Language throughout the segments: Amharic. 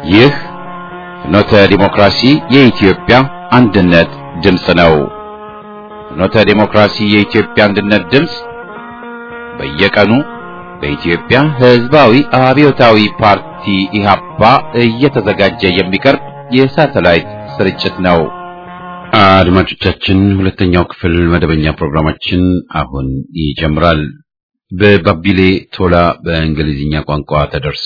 ይህ ፍኖተ ዲሞክራሲ የኢትዮጵያ አንድነት ድምፅ ነው። ፍኖተ ዲሞክራሲ የኢትዮጵያ አንድነት ድምፅ በየቀኑ በኢትዮጵያ ሕዝባዊ አብዮታዊ ፓርቲ ኢህአፓ እየተዘጋጀ የሚቀርብ የሳተላይት ስርጭት ነው። አድማጮቻችን፣ ሁለተኛው ክፍል መደበኛ ፕሮግራማችን አሁን ይጀምራል። በባቢሌ ቶላ በእንግሊዝኛ ቋንቋ ተደርሶ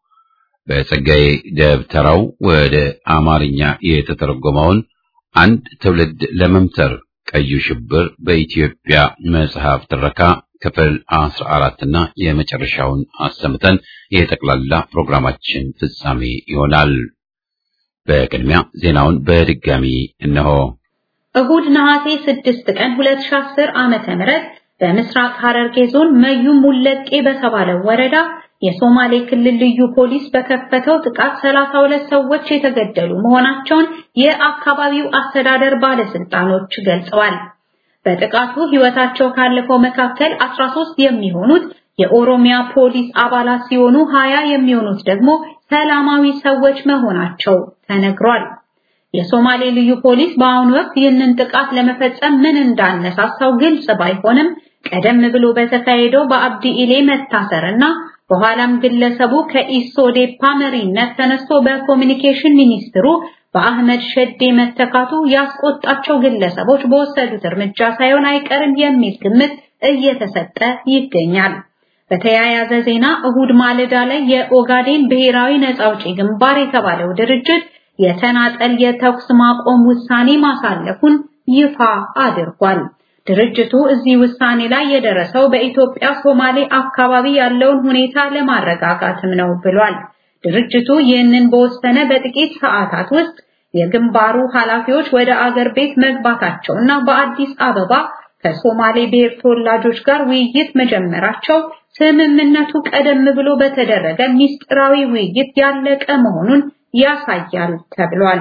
በጸጋዬ ደብተራው ወደ አማርኛ የተተረጎመውን አንድ ትውልድ ለመምተር ቀዩ ሽብር በኢትዮጵያ መጽሐፍ ትረካ ክፍል አስራ አራትና የመጨረሻውን አሰምተን የጠቅላላ ፕሮግራማችን ፍጻሜ ይሆናል። በቅድሚያ ዜናውን በድጋሚ እነሆ። እሁድ ነሐሴ 6 ቀን 2010 ዓመተ ምህረት በምስራቅ ሐረርጌ ዞን መዩ ሙለቄ በተባለው ወረዳ የሶማሌ ክልል ልዩ ፖሊስ በከፈተው ጥቃት 32 ሰዎች የተገደሉ መሆናቸውን የአካባቢው አስተዳደር ባለስልጣኖች ገልጸዋል። በጥቃቱ ሕይወታቸው ካለፈው መካከል 13 የሚሆኑት የኦሮሚያ ፖሊስ አባላት ሲሆኑ 20 የሚሆኑት ደግሞ ሰላማዊ ሰዎች መሆናቸው ተነግሯል። የሶማሌ ልዩ ፖሊስ በአሁኑ ወቅት ይህንን ጥቃት ለመፈጸም ምን እንዳነሳሳው ግልጽ ባይሆንም ቀደም ብሎ በተካሄደው በአብዲ ኢሌ መታሰርና በኋላም ግለሰቡ ከኢሶዴፓ መሪነት ተነስቶ በኮሚኒኬሽን ሚኒስትሩ በአህመድ ሸዴ መተካቱ ያስቆጣቸው ግለሰቦች በወሰዱት እርምጃ ሳይሆን አይቀርም የሚል ግምት እየተሰጠ ይገኛል። በተያያዘ ዜና እሁድ ማለዳ ላይ የኦጋዴን ብሔራዊ ነጻ አውጪ ግንባር የተባለው ድርጅት የተናጠል የተኩስ ማቆም ውሳኔ ማሳለፉን ይፋ አድርጓል። ድርጅቱ እዚህ ውሳኔ ላይ የደረሰው በኢትዮጵያ ሶማሌ አካባቢ ያለውን ሁኔታ ለማረጋጋትም ነው ብሏል። ድርጅቱ ይህንን በወሰነ በጥቂት ሰዓታት ውስጥ የግንባሩ ኃላፊዎች ወደ አገር ቤት መግባታቸውና በአዲስ አበባ ከሶማሌ ብሔር ተወላጆች ጋር ውይይት መጀመራቸው ስምምነቱ ቀደም ብሎ በተደረገ ሚስጥራዊ ውይይት ያለቀ መሆኑን ያሳያል ተብሏል።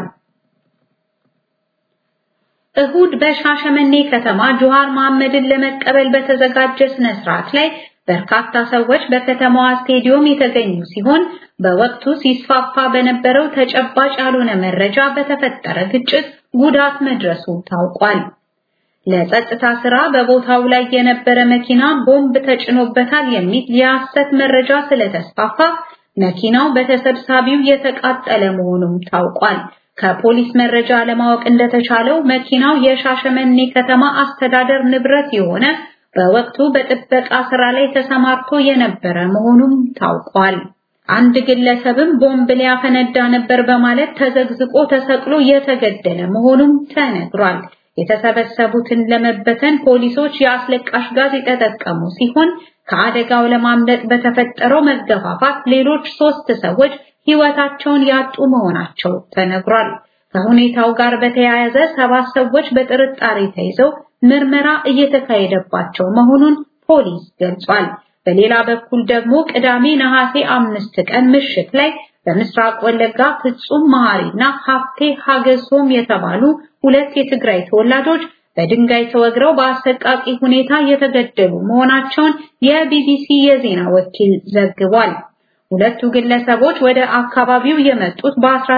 እሁድ በሻሸመኔ ከተማ ጆሃር መሐመድን ለመቀበል በተዘጋጀ ስነ ስርዓት ላይ በርካታ ሰዎች በከተማዋ ስቴዲዮም የተገኙ ሲሆን በወቅቱ ሲስፋፋ በነበረው ተጨባጭ ያልሆነ መረጃ በተፈጠረ ግጭት ጉዳት መድረሱ ታውቋል። ለጸጥታ ስራ በቦታው ላይ የነበረ መኪና ቦምብ ተጭኖበታል የሚል የሐሰት መረጃ ስለተስፋፋ መኪናው በተሰብሳቢው የተቃጠለ መሆኑም ታውቋል። ከፖሊስ መረጃ ለማወቅ እንደተቻለው መኪናው የሻሸመኔ ከተማ አስተዳደር ንብረት የሆነ በወቅቱ በጥበቃ ስራ ላይ ተሰማርቶ የነበረ መሆኑም ታውቋል። አንድ ግለሰብም ቦምብ ሊያፈነዳ ነበር በማለት ተዘግዝቆ ተሰቅሎ የተገደለ መሆኑም ተነግሯል። የተሰበሰቡትን ለመበተን ፖሊሶች የአስለቃሽ ጋዝ የተጠቀሙ ሲሆን ከአደጋው ለማምለጥ በተፈጠረው መገፋፋት ሌሎች ሶስት ሰዎች ሕይወታቸውን ያጡ መሆናቸው ተነግሯል። ከሁኔታው ጋር በተያያዘ ሰባት ሰዎች በጥርጣሬ ተይዘው ምርመራ እየተካሄደባቸው መሆኑን ፖሊስ ገልጿል። በሌላ በኩል ደግሞ ቅዳሜ ነሐሴ አምስት ቀን ምሽት ላይ በምስራቅ ወለጋ ፍጹም መሐሪና ሀፍቴ ሀገሶም የተባሉ ሁለት የትግራይ ተወላጆች በድንጋይ ተወግረው በአሰቃቂ ሁኔታ የተገደሉ መሆናቸውን የቢቢሲ የዜና ወኪል ዘግቧል። ሁለቱ ግለሰቦች ወደ አካባቢው የመጡት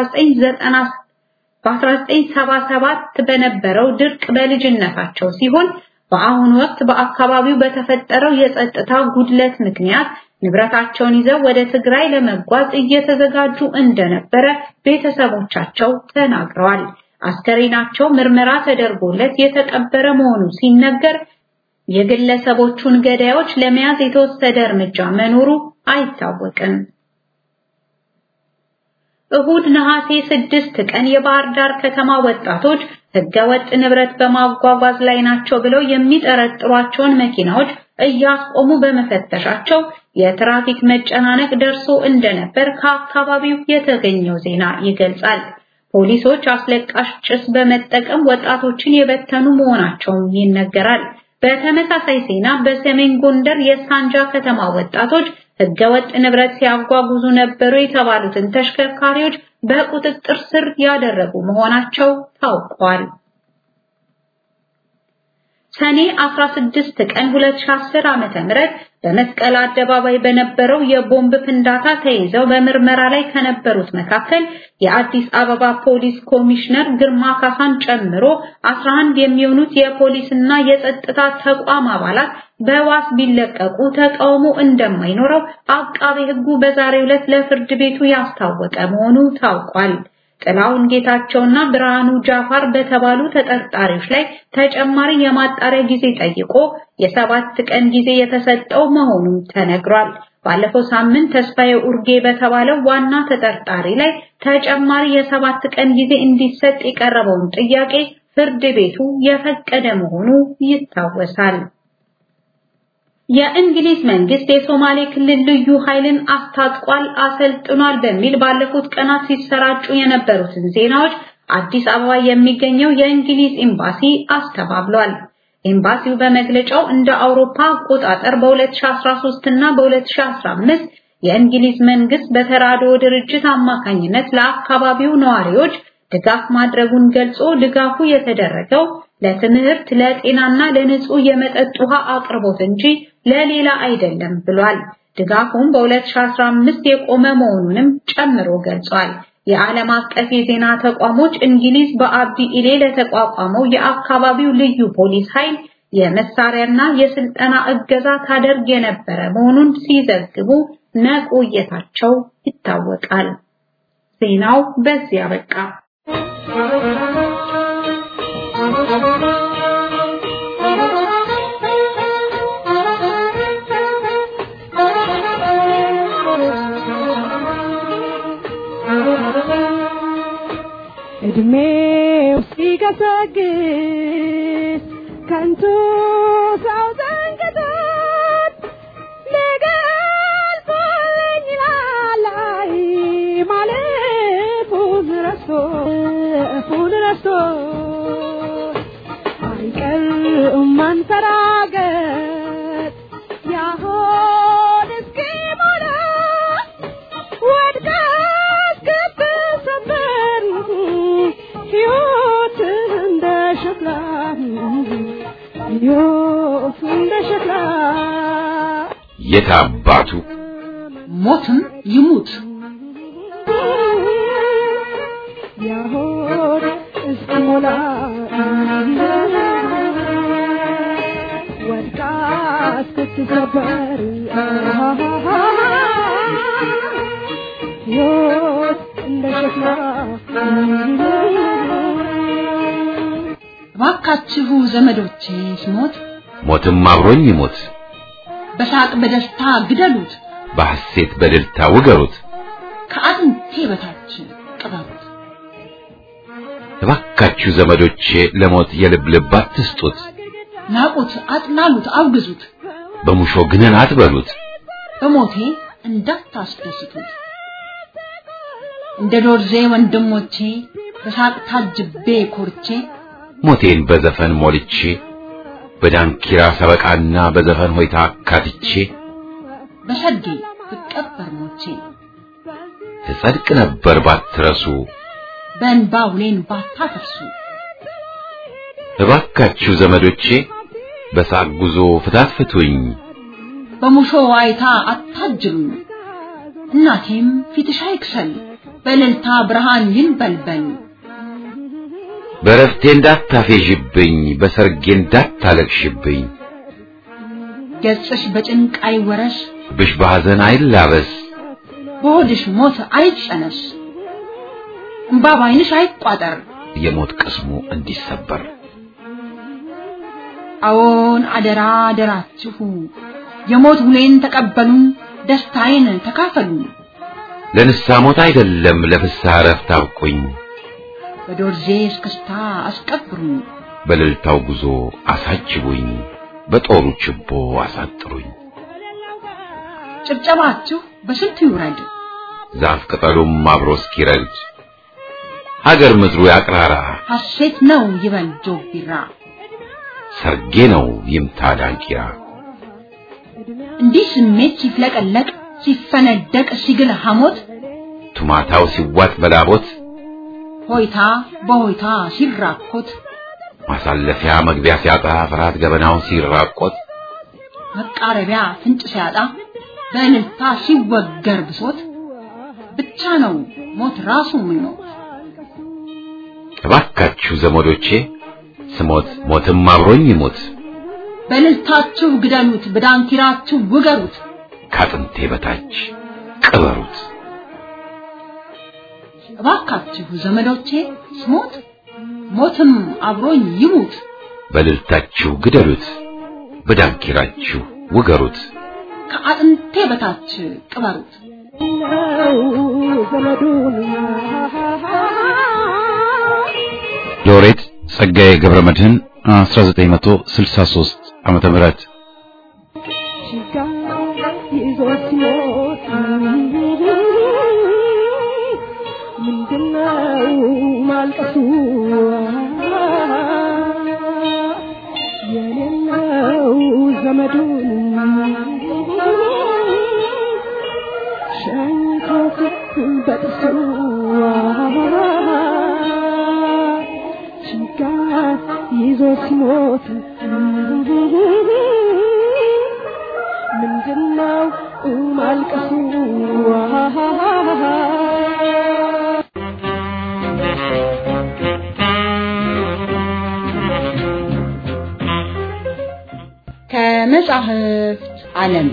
በ1977 በነበረው ድርቅ በልጅነታቸው ሲሆን በአሁኑ ወቅት በአካባቢው በተፈጠረው የጸጥታ ጉድለት ምክንያት ንብረታቸውን ይዘው ወደ ትግራይ ለመጓዝ እየተዘጋጁ እንደነበረ ቤተሰቦቻቸው ተናግረዋል። አስከሬናቸው ምርመራ ተደርጎለት የተቀበረ መሆኑ ሲነገር የግለሰቦቹን ገዳዮች ለመያዝ የተወሰደ እርምጃ መኖሩ አይታወቅም። እሁድ ነሐሴ ስድስት ቀን የባህር ዳር ከተማ ወጣቶች ህገወጥ ንብረት በማጓጓዝ ላይ ናቸው ብለው የሚጠረጥሯቸውን መኪናዎች እያስቆሙ በመፈተሻቸው የትራፊክ መጨናነቅ ደርሶ እንደነበር ከአካባቢው የተገኘው ዜና ይገልጻል። ፖሊሶች አስለቃሽ ጭስ በመጠቀም ወጣቶችን የበተኑ መሆናቸውም ይነገራል። በተመሳሳይ ዜና በሰሜን ጎንደር የሳንጃ ከተማ ወጣቶች ህገወጥ ንብረት ሲያጓጉዙ ነበሩ የተባሉትን ተሽከርካሪዎች በቁጥጥር ስር ያደረጉ መሆናቸው ታውቋል። ሰኔ 16 ቀን 2010 ዓመተ ምህረት በመስቀል አደባባይ በነበረው የቦምብ ፍንዳታ ተይዘው በምርመራ ላይ ከነበሩት መካከል የአዲስ አበባ ፖሊስ ኮሚሽነር ግርማ ካሳን ጨምሮ 11 የሚሆኑት የፖሊስና የጸጥታ ተቋም አባላት በዋስ ቢለቀቁ ተቃውሞ እንደማይኖረው አቃቤ ሕጉ በዛሬው ዕለት ለፍርድ ቤቱ ያስታወቀ መሆኑ ታውቋል። ጥላውን ጌታቸውና ብርሃኑ ጃፋር በተባሉ ተጠርጣሪዎች ላይ ተጨማሪ የማጣሪያ ጊዜ ጠይቆ የሰባት ቀን ጊዜ የተሰጠው መሆኑም ተነግሯል። ባለፈው ሳምንት ተስፋዬ ኡርጌ በተባለው ዋና ተጠርጣሪ ላይ ተጨማሪ የሰባት ቀን ጊዜ እንዲሰጥ የቀረበውን ጥያቄ ፍርድ ቤቱ የፈቀደ መሆኑ ይታወሳል። የእንግሊዝ መንግስት የሶማሌ ክልል ልዩ ኃይልን አስታጥቋል፣ አሰልጥኗል በሚል ባለፉት ቀናት ሲሰራጩ የነበሩትን ዜናዎች አዲስ አበባ የሚገኘው የእንግሊዝ ኤምባሲ አስተባብሏል። ኤምባሲው በመግለጫው እንደ አውሮፓ አቆጣጠር በ2013 እና በ2015 የእንግሊዝ መንግስት በተራድኦ ድርጅት አማካኝነት ለአካባቢው ነዋሪዎች ድጋፍ ማድረጉን ገልጾ ድጋፉ የተደረገው ለትምህርት፣ ለጤናና ለንጹህ የመጠጥ ውሃ አቅርቦት እንጂ ለሌላ አይደለም ብሏል። ድጋፉም በ2015 የቆመ መሆኑንም ጨምሮ ገልጿል። የዓለም አቀፍ የዜና ተቋሞች እንግሊዝ በአብዲ ኢሌ ለተቋቋመው የአካባቢው ልዩ ፖሊስ ኃይል የመሳሪያና የስልጠና እገዛ ታደርግ የነበረ መሆኑን ሲዘግቡ መቆየታቸው ይታወቃል። ዜናው በዚህ አበቃ። እድሜው ሲገሰግስ ከንቱ ሰው ዘንግቶት ሊገልጾልኝ ይላል አይ ማለፉን ረስቶ እፉን ረስቶ አይቀርም መንፈራገጥ ያሆን እስኪሞላ ወድቃ እስክትሰበር ሕይወት እንደ ሸክላ ሕይወት እንደ ሸክላ የት አባቱ ሞትም ይሙት ያሆን እስኪሞላ ወድቃ እስክትሰበር ሕይወት እንደ ሸክላ እባካችሁ ዘመዶቼ ስሞት ሞትም አብሮኝ ይሞት፣ በሳቅ በደስታ ግደሉት፣ በሐሴት በድልታ ውገሩት። ከአጥንቴ በታች ቅበሩት። እባካችሁ ዘመዶቼ ለሞት የልብ ልብ አትስጡት፣ ናቁት፣ አጥላሉት፣ አውግዙት፣ በሙሾ ግነን አትበሉት። በሞቴ እንዳታስደስቱት። እንደ ዶርዜ ወንድሞቼ በሳቅ ታጅቤ ኮርቼ ሞቴን በዘፈን ሞልቼ በዳንኪራ ሰበቃና በዘፈን ሆይታ አካትቼ በሰርጌ ብቀበር ሞቼ ትጸድቅ ነበር ባትረሱ። በእንባ ውሌን ባታፈርሱ እባካችሁ ዘመዶቼ በሳቅ ጉዞ ፍታት ፍቱኝ፣ በሙሾ ዋይታ አታጅሉኝ። እናቴም ፊትሽ አይክሰል በእልልታ ብርሃን ይንበልበል። በረፍቴ እንዳታፌዥብኝ፣ በሰርጌ እንዳታለቅሽብኝ፣ ገጽሽ በጭንቅ አይወረስ፣ ብሽ በሐዘን አይላበስ፣ በሆድሽ ሞት አይጨነስ፣ እምባ ባይንሽ አይቋጠር። የሞት ቅስሙ እንዲሰበር አዎን አደራ አደራችሁ የሞት ውሌን ተቀበሉን፣ ደስታዬን ተካፈሉን። ለንስሐ ሞት አይደለም ለፍስሐ እረፍት አብቁኝ፣ በዶርዜ እስክስታ አስቀብሩኝ፣ በእልልታው ጉዞ አሳጅቡኝ፣ በጦሩ ችቦ አሳጥሩኝ። ጭብጨባችሁ በስንቱ ይውረድ፣ ዛፍ ቅጠሉም አብሮ እስኪረግድ ሀገር ምድሩ ያቅራራ፣ ሐሴት ነው ይበል ጆግ ቢራ። ሰርጌ ነው ይምታ ዳንኪራ። እንዲህ ስሜት ሲፍለቀለቅ ሲፈነደቅ ሲግል ሐሞት ቱማታው ሲዋጥ በላቦት ሆይታ በሆይታ ሲራኮት ማሳለፊያ መግቢያ ሲያጣ ፍርሃት ገበናውን ሲራቆት መቃረቢያ ፍንጭ ሲያጣ በእልልታ ሲወገር ብሶት ብቻ ነው ሞት ራሱ ምኞት። እባካችሁ ዘመዶቼ ስሞት ሞትም አብሮኝ ይሞት በእልልታችሁ ግደሉት፣ በዳንኪራችሁ ውገሩት። ከአጥንቴ በታች ቅበሩት። እባካችሁ ዘመዶቼ ስሞት ሞትም አብሮኝ ይሙት። በልልታችሁ ግደሉት፣ በዳንኪራችሁ ውገሩት። ከአጥንቴ በታች ቅበሩት። ነው ዘመዱን ሎሬት ጸጋዬ ገብረ መድህን 1963 ዓመተ ምህረት ችጋ ይዞት ሲሞት ምንድነው ማልቀሱ የሌለው ዘመዱን ሸኝቶት በጥሱ ችጋ ይዞ ሲሞት ምንድነው ማልቀሱ ከመጻሕፍት ዓለም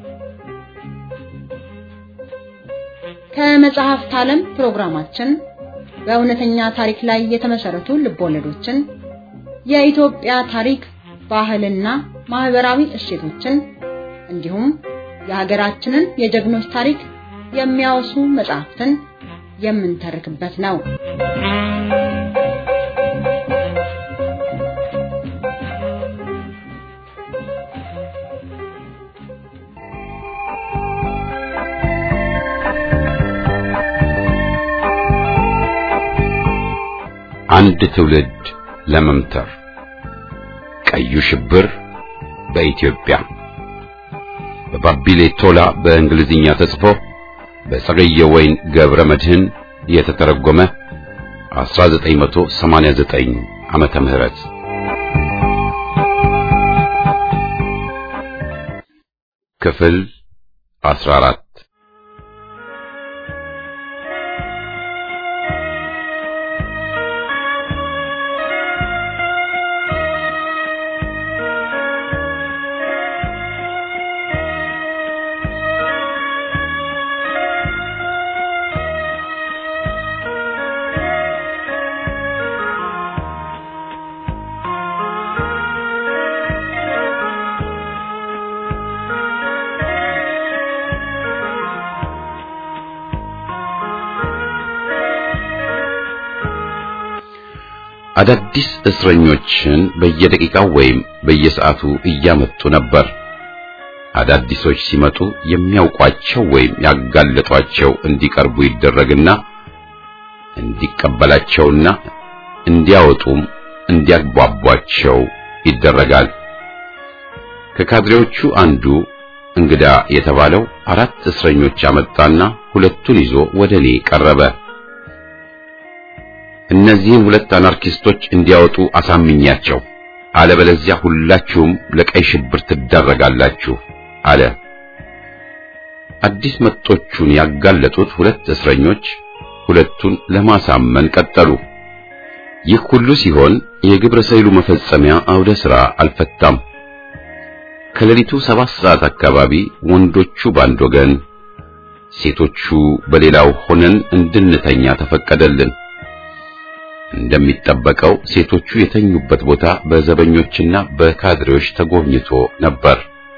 ከመጽሐፍት ዓለም ፕሮግራማችን በእውነተኛ ታሪክ ላይ የተመሰረቱ ልቦለዶችን፣ የኢትዮጵያ ታሪክ፣ ባህልና ማህበራዊ እሴቶችን እንዲሁም የሀገራችንን የጀግኖች ታሪክ የሚያወሱ መጽሐፍትን የምንተርክበት ነው። አንድ ትውልድ ለመምተር ቀዩ ሽብር በኢትዮጵያ በባቢሌ ቶላ በእንግሊዝኛ ተጽፎ በጸገየ ወይን ገብረ መድህን የተተረጎመ 1989 ዓመተ ምህረት ክፍል 14 አዳዲስ እስረኞችን በየደቂቃው ወይም በየሰዓቱ እያመጡ ነበር። አዳዲሶች ሲመጡ የሚያውቋቸው ወይም ያጋለጧቸው እንዲቀርቡ ይደረግና እንዲቀበላቸውና እንዲያወጡም እንዲያግባቧቸው ይደረጋል። ከካድሬዎቹ አንዱ እንግዳ የተባለው አራት እስረኞች አመጣና ሁለቱን ይዞ ወደ እኔ ቀረበ። እነዚህን ሁለት አናርኪስቶች እንዲያወጡ አሳምኛቸው፣ አለበለዚያ ሁላችሁም ለቀይ ሽብር ትዳረጋላችሁ አለ። አዲስ መጦቹን ያጋለጡት ሁለት እስረኞች ሁለቱን ለማሳመን ቀጠሉ። ይህ ሁሉ ሲሆን የግብረ ሰይሉ መፈጸሚያ አውደ ሥራ አልፈታም። ከሌሊቱ ሰባት ሰዓት አካባቢ ወንዶቹ ባንድ ወገን፣ ሴቶቹ በሌላው ሆነን እንድንተኛ ተፈቀደልን። እንደሚጠበቀው ሴቶቹ የተኙበት ቦታ በዘበኞችና በካድሬዎች ተጎብኝቶ ነበር።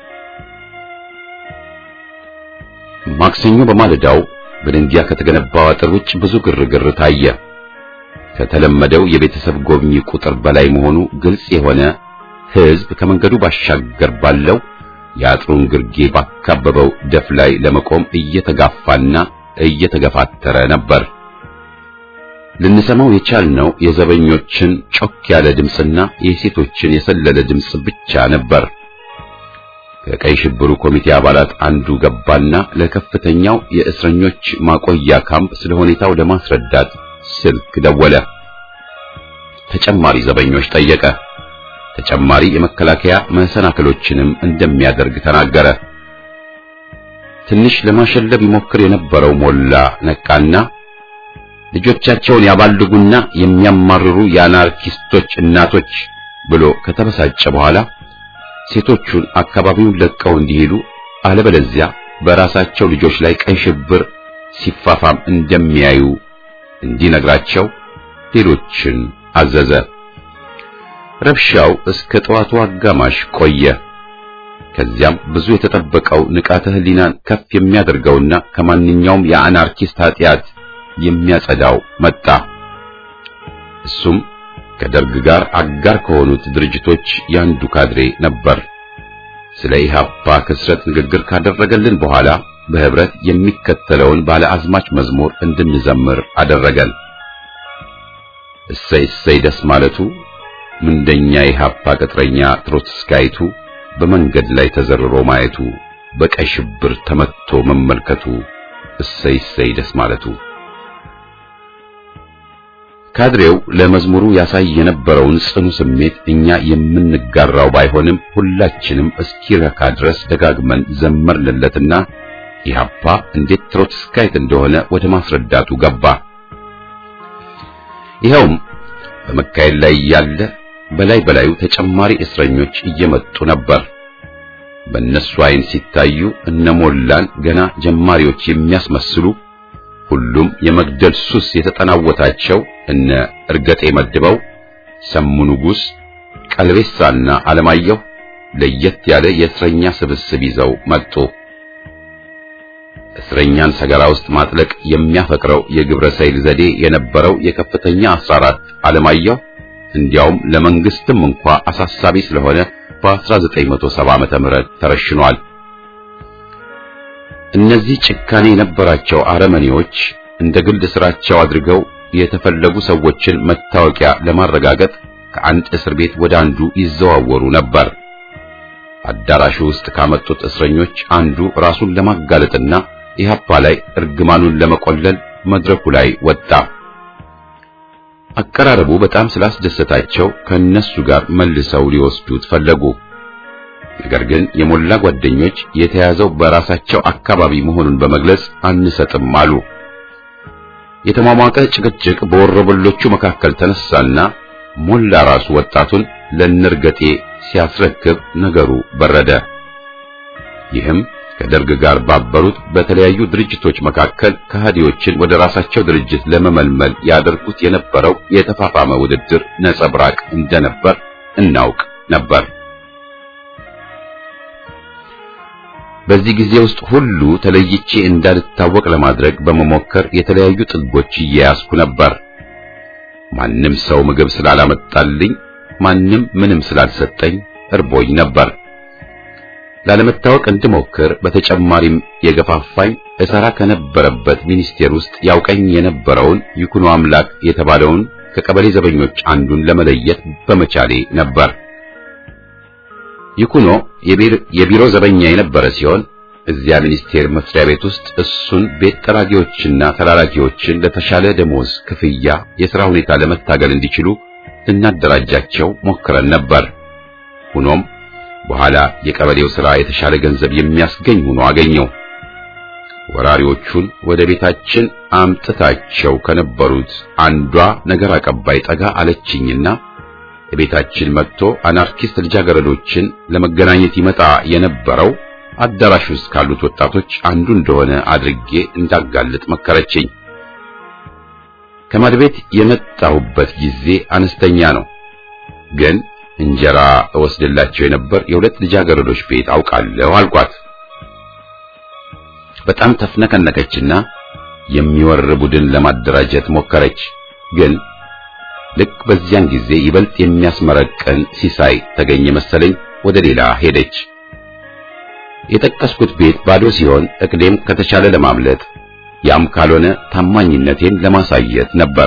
ማክሰኞ በማለዳው በድንጋይ ከተገነባው አጥር ውጭ ብዙ ግርግር ታየ። ከተለመደው የቤተሰብ ጎብኚ ቁጥር በላይ መሆኑ ግልጽ የሆነ ሕዝብ ከመንገዱ ባሻገር ባለው የአጥሩን ግርጌ ባካበበው ደፍ ላይ ለመቆም እየተጋፋና እየተገፋተረ ነበር። ልንሰማው የቻልነው የዘበኞችን ጮክ ያለ ድምፅና የሴቶችን የሰለለ ድምፅ ብቻ ነበር። ከቀይ ሽብሩ ኮሚቴ አባላት አንዱ ገባና ለከፍተኛው የእስረኞች ማቆያ ካምፕ ስለ ሁኔታው ለማስረዳት ስልክ ደወለ። ተጨማሪ ዘበኞች ጠየቀ። ተጨማሪ የመከላከያ መሰናክሎችንም እንደሚያደርግ ተናገረ። ትንሽ ለማሸለብ ይሞክር የነበረው ሞላ ነቃና ልጆቻቸውን ያባልጉና የሚያማርሩ የአናርኪስቶች እናቶች ብሎ ከተበሳጨ በኋላ ሴቶቹን አካባቢውን ለቀው እንዲሄዱ አለበለዚያ በራሳቸው ልጆች ላይ ቀይ ሽብር ሲፋፋም እንደሚያዩ እንዲነግራቸው ሌሎችን አዘዘ። ረብሻው እስከ ጠዋቱ አጋማሽ ቆየ። ከዚያም ብዙ የተጠበቀው ንቃተ ሕሊናን ከፍ የሚያደርገውና ከማንኛውም የአናርኪስት ኃጢአት የሚያጸዳው መጣ። እሱም ከደርግ ጋር አጋር ከሆኑት ድርጅቶች ያንዱ ካድሬ ነበር። ስለ ኢህአፓ ክስረት ንግግር ካደረገልን በኋላ በህብረት የሚከተለውን ባለ አዝማች መዝሙር እንድንዘምር አደረገን። እሰይ እሰይ ደስ ማለቱ ምንደኛ ኢህአፓ ቅጥረኛ ትሮትስካይቱ በመንገድ ላይ ተዘርሮ ማየቱ በቀይ ሽብር ተመትቶ መመልከቱ እሰይ እሰይ ደስ ማለቱ ካድሬው ለመዝሙሩ ያሳይ የነበረውን ጽኑ ስሜት እኛ የምንጋራው ባይሆንም ሁላችንም እስኪረካ ድረስ ደጋግመን ዘመርንለትና ኢህአፓ እንዴት ትሮትስካይት እንደሆነ ወደ ማስረዳቱ ገባ። ይኸውም በመካሄድ ላይ ያለ በላይ በላዩ ተጨማሪ እስረኞች እየመጡ ነበር። በእነሱ አይን ሲታዩ እነሞላን ገና ጀማሪዎች የሚያስመስሉ ሁሉም የመግደል ሱስ የተጠናወታቸው እነ እርገጤ መድበው፣ ሰሙ ንጉሥ፣ ቀልቤሳና አለማየሁ ለየት ያለ የእስረኛ ስብስብ ይዘው መጡ። እስረኛን ሰገራ ውስጥ ማጥለቅ የሚያፈቅረው የግብረ ሰይል ዘዴ የነበረው የከፍተኛ 14 አለማየሁ እንዲያውም ለመንግስትም እንኳ አሳሳቢ ስለሆነ በ1970 ዓመተ ምህረት ተረሽኗል። እነዚህ ጭካኔ የነበራቸው አረመኔዎች እንደ ግል ስራቸው አድርገው የተፈለጉ ሰዎችን መታወቂያ ለማረጋገጥ ከአንድ እስር ቤት ወደ አንዱ ይዘዋወሩ ነበር። አዳራሹ ውስጥ ካመጡት እስረኞች አንዱ ራሱን ለማጋለጥና ኢህአፓ ላይ እርግማኑን ለመቆለል መድረኩ ላይ ወጣ። አቀራረቡ በጣም ስላስደሰታቸው ከነሱ ጋር መልሰው ሊወስዱት ፈለጉ። ነገር ግን የሞላ ጓደኞች የተያዘው በራሳቸው አካባቢ መሆኑን በመግለጽ አንሰጥም አሉ። የተሟሟቀ ጭቅጭቅ በወረበሎቹ መካከል ተነሳና ሞላ ራሱ ወጣቱን ለነርገጤ ሲያስረክብ ነገሩ በረደ። ይህም ከደርግ ጋር ባበሩት በተለያዩ ድርጅቶች መካከል ከሃዲዎችን ወደ ራሳቸው ድርጅት ለመመልመል ያደርጉት የነበረው የተፋፋመ ውድድር ነጸብራቅ እንደነበር እናውቅ ነበር። በዚህ ጊዜ ውስጥ ሁሉ ተለይቼ እንዳልታወቅ ለማድረግ በመሞከር የተለያዩ ጥጎች እየያዝኩ ነበር። ማንም ሰው ምግብ ስላላመጣልኝ፣ ማንም ምንም ስላልሰጠኝ እርቦኝ ነበር። ላለመታወቅ እንድሞክር በተጨማሪም የገፋፋኝ እሰራ ከነበረበት ሚኒስቴር ውስጥ ያውቀኝ የነበረውን ይኩኖ አምላክ የተባለውን ከቀበሌ ዘበኞች አንዱን ለመለየት በመቻሌ ነበር። ይኩኖ የቢሮ ዘበኛ የነበረ ሲሆን እዚያ ሚኒስቴር መስሪያ ቤት ውስጥ እሱን ቤት ጠራጊዎችና ተላላኪዎችን ለተሻለ ደሞዝ ክፍያ የሥራ ሁኔታ ለመታገል እንዲችሉ ልናደራጃቸው ሞክረን ነበር። ሆኖም በኋላ የቀበሌው ሥራ የተሻለ ገንዘብ የሚያስገኝ ሆኖ አገኘው። ወራሪዎቹን ወደ ቤታችን አምጥታቸው ከነበሩት አንዷ ነገር አቀባይ ጠጋ አለችኝና ቤታችን መጥቶ አናርኪስት ልጃገረዶችን ለመገናኘት ይመጣ የነበረው አዳራሽ ውስጥ ካሉት ወጣቶች አንዱ እንደሆነ አድርጌ እንዳጋልጥ መከረችኝ። ከማድቤት የመጣሁበት ጊዜ አነስተኛ ነው፣ ግን እንጀራ እወስድላቸው የነበር የሁለት ልጃገረዶች ቤት አውቃለሁ አልኳት። በጣም ተፍነከነከችና የሚወር ቡድን ለማደራጀት ሞከረች ግን ልክ በዚያን ጊዜ ይበልጥ የሚያስመረቅን ሲሳይ ተገኘ መሰለኝ ወደ ሌላ ሄደች። የጠቀስኩት ቤት ባዶ ሲሆን እቅዴም ከተቻለ ለማምለጥ ያም ካልሆነ ታማኝነቴን ለማሳየት ነበር።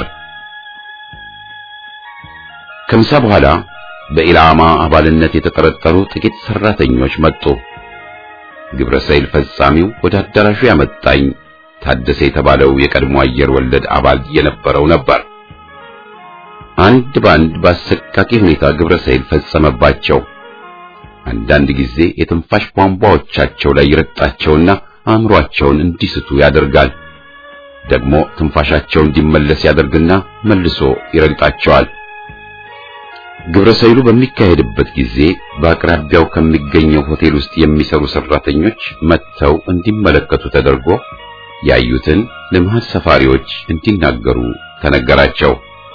ከምሳ በኋላ በኢላማ አባልነት የተጠረጠሩ ጥቂት ሰራተኞች መጡ። ግብረ ሰይል ፈጻሚው ወደ አዳራሹ ያመጣኝ ታደሰ የተባለው የቀድሞ አየር ወለድ አባል የነበረው ነበር። አንድ ባንድ በአሰቃቂ ሁኔታ ግብረ ሰይል ፈጸመባቸው። አንዳንድ ጊዜ የትንፋሽ ቧንቧዎቻቸው ላይ ይረግጣቸውና አእምሯቸውን እንዲስቱ ያደርጋል። ደግሞ ትንፋሻቸው እንዲመለስ ያደርግና መልሶ ይረግጣቸዋል። ግብረ ሰይሉ በሚካሄድበት ጊዜ በአቅራቢያው ከሚገኘው ሆቴል ውስጥ የሚሰሩ ሰራተኞች መጥተው እንዲመለከቱ ተደርጎ ያዩትን ለመሀል ሰፋሪዎች እንዲናገሩ ተነገራቸው።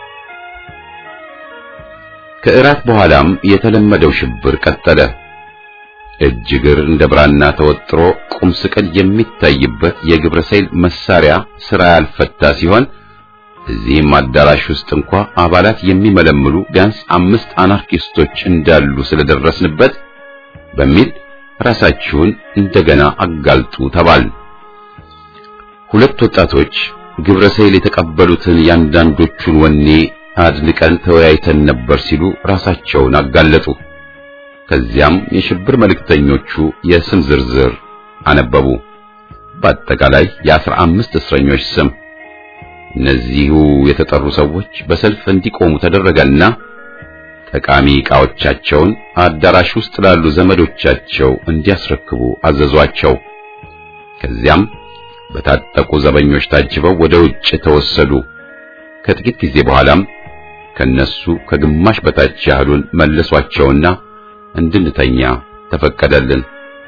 ከእራት በኋላም የተለመደው ሽብር ቀጠለ። እጅ እግር እንደ ብራና ተወጥሮ ቁም ስቅል የሚታይበት የግብረ ሰይል መሳሪያ ስራ ያልፈታ ሲሆን እዚህም አዳራሽ ውስጥ እንኳ አባላት የሚመለምሉ ቢያንስ አምስት አናርኪስቶች እንዳሉ ስለደረስንበት በሚል ራሳችሁን እንደገና አጋልጡ ተባል። ሁለት ወጣቶች ግብረ ሰይል የተቀበሉትን ያንዳንዶቹን ወኔ አድንቀን ተወያይተን ነበር ሲሉ ራሳቸውን አጋለጡ። ከዚያም የሽብር መልእክተኞቹ የስም ዝርዝር አነበቡ። በአጠቃላይ የአስራ አምስት እስረኞች ስም። እነዚሁ የተጠሩ ሰዎች በሰልፍ እንዲቆሙ ተደረገና ጠቃሚ ዕቃዎቻቸውን አዳራሽ ውስጥ ላሉ ዘመዶቻቸው እንዲያስረክቡ አዘዟቸው። ከዚያም በታጠቁ ዘበኞች ታጅበው ወደ ውጭ ተወሰዱ። ከጥቂት ጊዜ በኋላም ከነሱ ከግማሽ በታች ያህሉን መለሷቸውና እንድንተኛ ተፈቀደልን።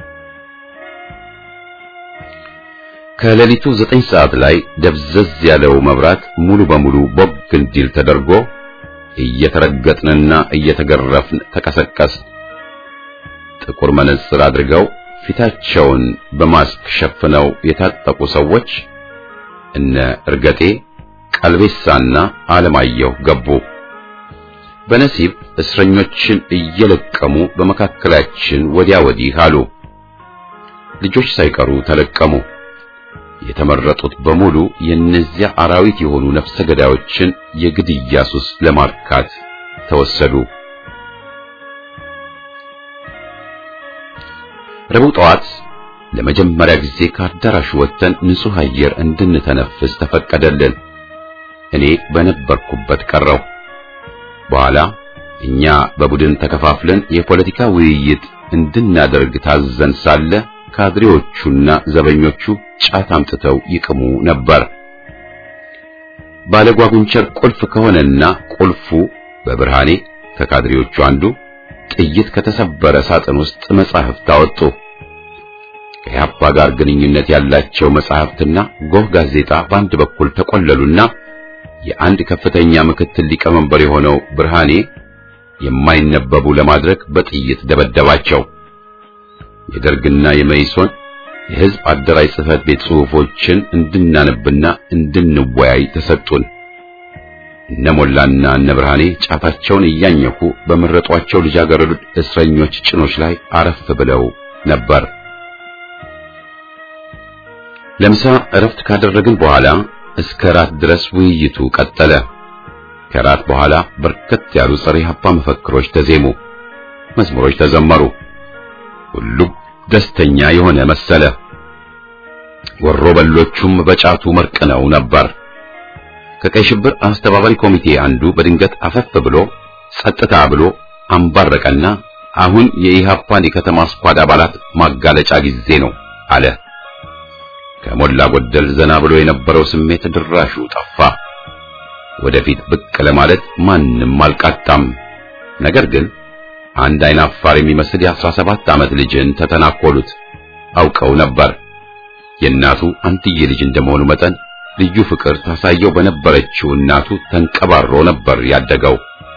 ከሌሊቱ ዘጠኝ ሰዓት ላይ ደብዘዝ ያለው መብራት ሙሉ በሙሉ ቦግ እንዲል ተደርጎ እየተረገጥንና እየተገረፍን ተቀሰቀስ። ጥቁር መነጽር አድርገው ፊታቸውን በማስክ ሸፍነው የታጠቁ ሰዎች እነ እርገጤ ቀልቤሳና አለማየሁ ገቡ። በነሲብ እስረኞችን እየለቀሙ በመካከላችን ወዲያ ወዲህ አሉ። ልጆች ሳይቀሩ ተለቀሙ። የተመረጡት በሙሉ የእነዚያ አራዊት የሆኑ ነፍሰ ገዳዮችን የግድያ ሱስ ለማርካት ተወሰዱ። ረቡዕ ጠዋት ለመጀመሪያ ጊዜ ከአዳራሹ ወጥተን ንጹሕ አየር እንድንተነፍስ ተፈቀደልን። እኔ በነበርኩበት ቀረው። በኋላ እኛ በቡድን ተከፋፍለን የፖለቲካ ውይይት እንድናደርግ ታዘን ሳለ ካድሬዎቹና ዘበኞቹ ጫት አምጥተው ይቅሙ ነበር። ባለጓጉንቸር ቁልፍ ከሆነና ቁልፉ በብርሃኔ ከካድሬዎቹ አንዱ ጥይት ከተሰበረ ሳጥን ውስጥ መጻሕፍት አወጡ። ከኢህአፓ ጋር ግንኙነት ያላቸው መጻሕፍትና ጎህ ጋዜጣ በአንድ በኩል ተቆለሉና የአንድ ከፍተኛ ምክትል ሊቀመንበር የሆነው ብርሃኔ የማይነበቡ ለማድረግ በጥይት ደበደባቸው። የደርግና የመይሶን የሕዝብ አደራጅ ጽሕፈት ቤት ጽሑፎችን እንድናነብና እንድንወያይ ተሰጡን። እነ ሞላና እነ ብርሃኔ ጫታቸውን እያኘኩ በመረጧቸው ልጃገረዶች እስረኞች ጭኖች ላይ አረፍ ብለው ነበር። ለምሳ እረፍት ካደረግን በኋላ እስከ ራት ድረስ ውይይቱ ቀጠለ። ከራት በኋላ በርከት ያሉ ጸረ ኢህአፓ መፈክሮች ተዜሙ፣ መዝሙሮች ተዘመሩ። ሁሉም ደስተኛ የሆነ መሰለ። ወሮ በሎቹም በጫቱ መርቅነው ነበር። ከቀይ ሽብር አስተባባሪ ኮሚቴ አንዱ በድንገት አፈፍ ብሎ ጸጥታ ብሎ አንባረቀና አሁን የኢህአፓን የከተማ ስኳድ አባላት ማጋለጫ ጊዜ ነው አለ። ከሞላ ጎደል ዘና ብሎ የነበረው ስሜት ድራሹ ጠፋ። ወደፊት ብቅ ለማለት ማንም አልቃጣም። ነገር ግን አንድ አይን አፋር የሚመስል የአስራ ሰባት ዓመት ልጅን ተተናኮሉት። አውቀው ነበር። የእናቱ አንትዬ ልጅ እንደመሆኑ መጠን ልዩ ፍቅር ታሳየው በነበረችው እናቱ ተንቀባሮ ነበር ያደገው።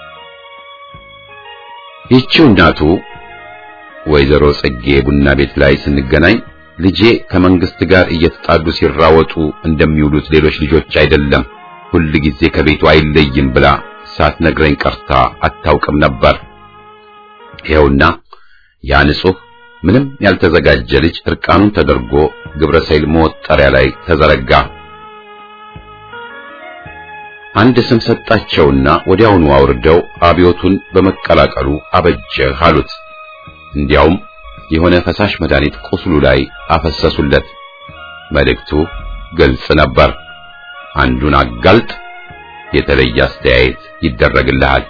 ይህችው እናቱ ወይዘሮ ጽጌ ቡና ቤት ላይ ስንገናኝ ልጄ ከመንግስት ጋር እየተጣሉ ሲራወጡ እንደሚውሉት ሌሎች ልጆች አይደለም፣ ሁል ጊዜ ከቤቱ አይለይም ብላ ሳትነግረኝ ቀርታ አታውቅም ነበር። ይኸውና ያ ንጹሕ ምንም ያልተዘጋጀ ልጅ እርቃኑን ተደርጎ ግብረ ሰይል መወጠሪያ ላይ ተዘረጋ። አንድ ስም ሰጣቸውና ወዲያውኑ አውርደው አብዮቱን በመቀላቀሉ አበጀህ አሉት። እንዲያውም የሆነ ፈሳሽ መድኃኒት ቁስሉ ላይ አፈሰሱለት። መልእክቱ ግልጽ ነበር። አንዱን አጋልጥ፣ የተለየ አስተያየት ይደረግልሃል።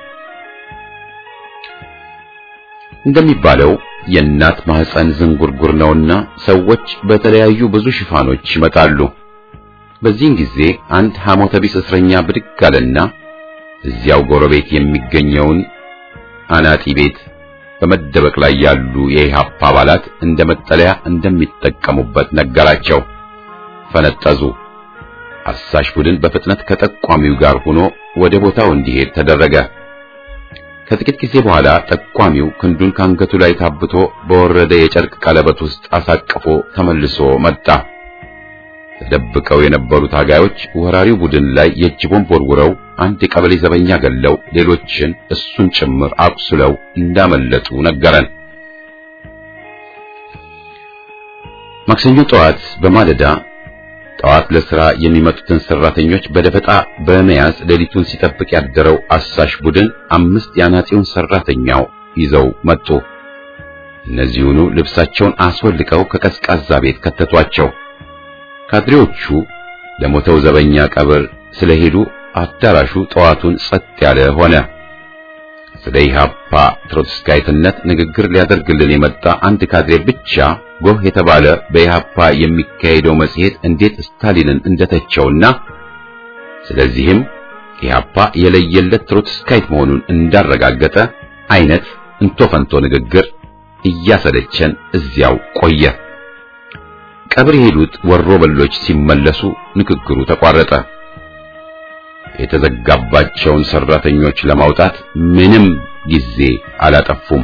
እንደሚባለው የእናት ማህፀን ዝንጉርጉር ነውና ሰዎች በተለያዩ ብዙ ሽፋኖች ይመጣሉ። በዚህን ጊዜ አንድ ሐሞተ ቢስ እስረኛ ብድግ አለና እዚያው ጎረቤት የሚገኘውን አናጢ ቤት በመደበቅ ላይ ያሉ የኢህአፓ አባላት እንደ መጠለያ እንደሚጠቀሙበት ነገራቸው። ፈነጠዙ። አሳሽ ቡድን በፍጥነት ከጠቋሚው ጋር ሆኖ ወደ ቦታው እንዲሄድ ተደረገ። ከጥቂት ጊዜ በኋላ ጠቋሚው ክንዱን ካንገቱ ላይ ታብቶ በወረደ የጨርቅ ቀለበት ውስጥ አሳቅፎ ተመልሶ መጣ። ተደብቀው የነበሩ ታጋዮች ወራሪው ቡድን ላይ የእጅ ቦምብ ወርውረው አንድ የቀበሌ ዘበኛ ገለው ሌሎችን እሱን ጭምር አቁስለው እንዳመለጡ ነገረን። ማክሰኞ ጠዋት በማለዳ ጠዋት ለሥራ የሚመጡትን ሰራተኞች በደፈጣ በመያዝ ሌሊቱን ሲጠብቅ ያደረው አሳሽ ቡድን አምስት የአናጺውን ሰራተኛው ይዘው መጡ። እነዚሁኑ ልብሳቸውን አስወልቀው ከቀዝቃዛ ቤት ከተቷቸው። ካድሬዎቹ ለሞተው ዘበኛ ቀብር ስለሄዱ አዳራሹ ጠዋቱን ጸጥ ያለ ሆነ። ስለ ኢህአፓ ትሮትስካይትነት ንግግር ሊያደርግልን የመጣ አንድ ካድሬ ብቻ ጎህ የተባለ በኢህአፓ የሚካሄደው መጽሔት እንዴት ስታሊንን እንደተቸውና ስለዚህም ኢህአፓ የለየለት ትሮትስካይት መሆኑን እንዳረጋገጠ አይነት እንቶ ፈንቶ ንግግር እያሰለቸን እዚያው ቆየ። ቀብር የሄዱት ወሮ በሎች ሲመለሱ ንግግሩ ተቋረጠ። የተዘጋባቸውን ሰራተኞች ለማውጣት ምንም ጊዜ አላጠፉም።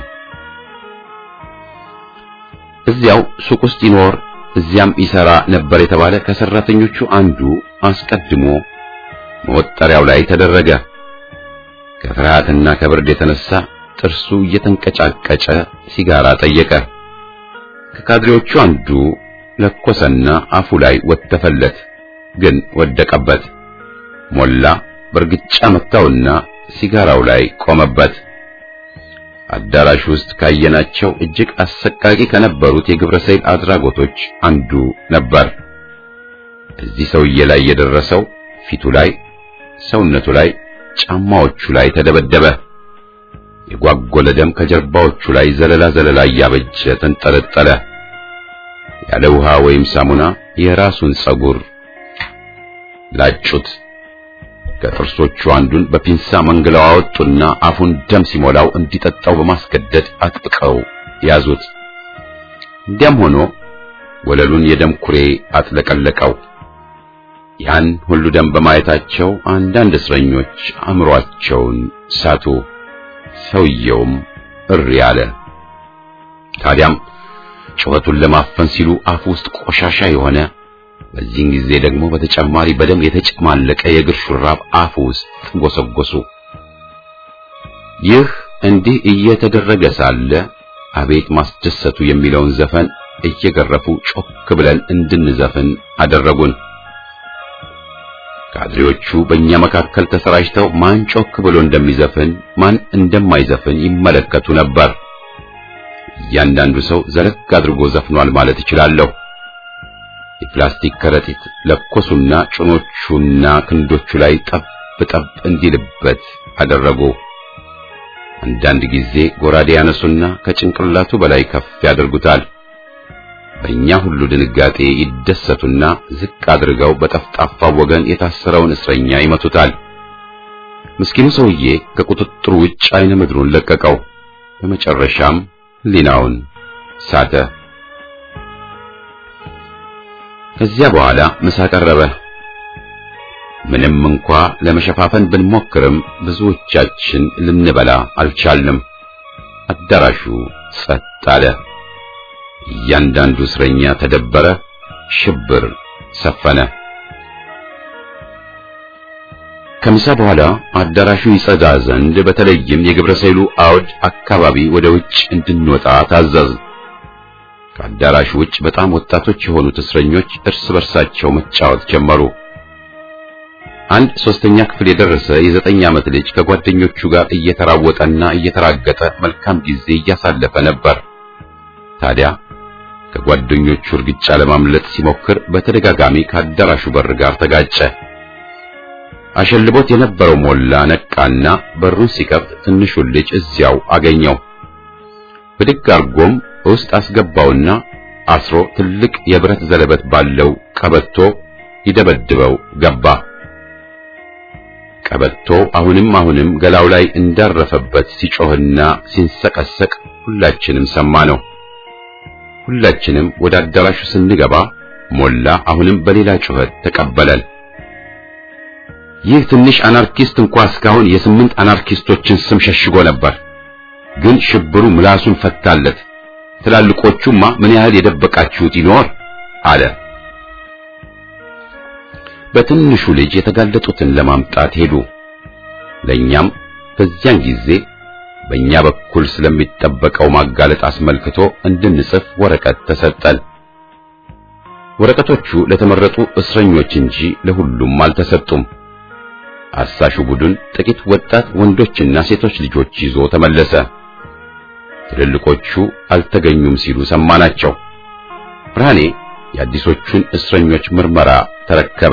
እዚያው ሱቅ ውስጥ ይኖር እዚያም ይሰራ ነበር የተባለ ከሰራተኞቹ አንዱ አስቀድሞ መወጠሪያው ላይ ተደረገ። ከፍርሃትና ከብርድ የተነሳ ጥርሱ እየተንቀጫቀጨ ሲጋራ ጠየቀ። ከካድሬዎቹ አንዱ ለኮሰና አፉ ላይ ወተፈለት፣ ግን ወደቀበት። ሞላ በርግጫ መታውና ሲጋራው ላይ ቆመበት። አዳራሽ ውስጥ ካየናቸው እጅግ አሰቃቂ ከነበሩት የግብረ ሰይል አድራጎቶች አንዱ ነበር። እዚህ ሰውዬ ላይ የደረሰው ፊቱ ላይ፣ ሰውነቱ ላይ፣ ጫማዎቹ ላይ ተደበደበ። የጓጎለ ደም ከጀርባዎቹ ላይ ዘለላ ዘለላ እያበጀ ተንጠለጠለ። ያለ ውሃ ወይም ሳሙና የራሱን ጸጉር ላጩት። ከጥርሶቹ አንዱን በፒንሳ መንግለው አወጡና አፉን ደም ሲሞላው እንዲጠጣው በማስገደድ አጥብቀው ያዙት። እንዲያም ሆኖ ወለሉን የደም ኩሬ አጥለቀለቀው። ያን ሁሉ ደም በማየታቸው አንዳንድ እስረኞች አእምሯቸውን ሳቱ። ሰውየውም እሪ አለ። ታዲያም ጩኸቱን ለማፈን ሲሉ አፉ ውስጥ ቆሻሻ የሆነ በዚህን ጊዜ ደግሞ በተጨማሪ በደም የተጨማለቀ የእግር ሹራብ አፉ ውስጥ ጎሰጎሱ። ይህ እንዲህ እየተደረገ ሳለ አቤት ማስደሰቱ የሚለውን ዘፈን እየገረፉ ጮክ ብለን እንድንዘፍን አደረጉን። ካድሬዎቹ በእኛ መካከል ተሰራጭተው ማን ጮክ ብሎ እንደሚዘፍን ማን እንደማይዘፍን ይመለከቱ ነበር። እያንዳንዱ ሰው ዘለግ አድርጎ ዘፍኗል ማለት እችላለሁ። የፕላስቲክ ከረጢት ለኮሱና ጭኖቹና ክንዶቹ ላይ ጠብ ጠብ እንዲልበት አደረጉ። አንዳንድ ጊዜ ጎራዴ ያነሱና ከጭንቅላቱ በላይ ከፍ ያደርጉታል። በእኛ ሁሉ ድንጋጤ ይደሰቱና ዝቅ አድርገው በጠፍጣፋው ወገን የታሰረውን እስረኛ ይመቱታል። ምስኪኑ ሰውዬ ከቁጥጥሩ ውጭ አይነ ምድሩን ለቀቀው። በመጨረሻም ሕሊናውን ሳተ። ከዚያ በኋላ ምሳ ቀረበ። ምንም እንኳ ለመሸፋፈን ብንሞክርም ብዙዎቻችን ልንበላ አልቻልንም። አዳራሹ ጸጥ አለ። እያንዳንዱ እስረኛ ተደበረ። ሽብር ሰፈነ። ከምሳ በኋላ አዳራሹ ይጸዳ ዘንድ በተለይም የግብረ ሰይሉ አውድ አካባቢ ወደ ውጭ እንድንወጣ ታዘዝ። ከአዳራሹ ውጭ በጣም ወጣቶች የሆኑት እስረኞች እርስ በርሳቸው መጫወት ጀመሩ። አንድ ሶስተኛ ክፍል የደረሰ የዘጠኝ ዓመት ልጅ ከጓደኞቹ ጋር እየተራወጠና እየተራገጠ መልካም ጊዜ እያሳለፈ ነበር። ታዲያ ከጓደኞቹ እርግጫ ለማምለጥ ሲሞክር በተደጋጋሚ ከአዳራሹ በር ጋር ተጋጨ። አሸልቦት የነበረው ሞላ ነቃና በሩን ሲከፍት ትንሹን ልጅ እዚያው አገኘው። ብድግ አርጎም ውስጥ አስገባውና አስሮ ትልቅ የብረት ዘለበት ባለው ቀበቶ ይደበድበው ገባ። ቀበቶ አሁንም አሁንም ገላው ላይ እንዳረፈበት ሲጮህና ሲንሰቀሰቅ ሁላችንም ሰማ ነው። ሁላችንም ወደ አዳራሹ ስንገባ ሞላ አሁንም በሌላ ጩኸት ተቀበለን። ይህ ትንሽ አናርኪስት እንኳ እስካሁን የስምንት አናርኪስቶችን ስም ሸሽጎ ነበር፣ ግን ሽብሩ ምላሱን ፈታለት። ትላልቆቹማ ምን ያህል የደበቃችሁት ይኖር አለ። በትንሹ ልጅ የተጋለጡትን ለማምጣት ሄዱ። ለኛም በዚያን ጊዜ በእኛ በኩል ስለሚጠበቀው ማጋለጥ አስመልክቶ እንድንጽፍ ወረቀት ተሰጠን። ወረቀቶቹ ለተመረጡ እስረኞች እንጂ ለሁሉም አልተሰጡም። አሳሹ ቡድን ጥቂት ወጣት ወንዶችና ሴቶች ልጆች ይዞ ተመለሰ። ትልልቆቹ አልተገኙም ሲሉ ሰማናቸው። ብርሃኔ የአዲሶቹን እስረኞች ምርመራ ተረከበ።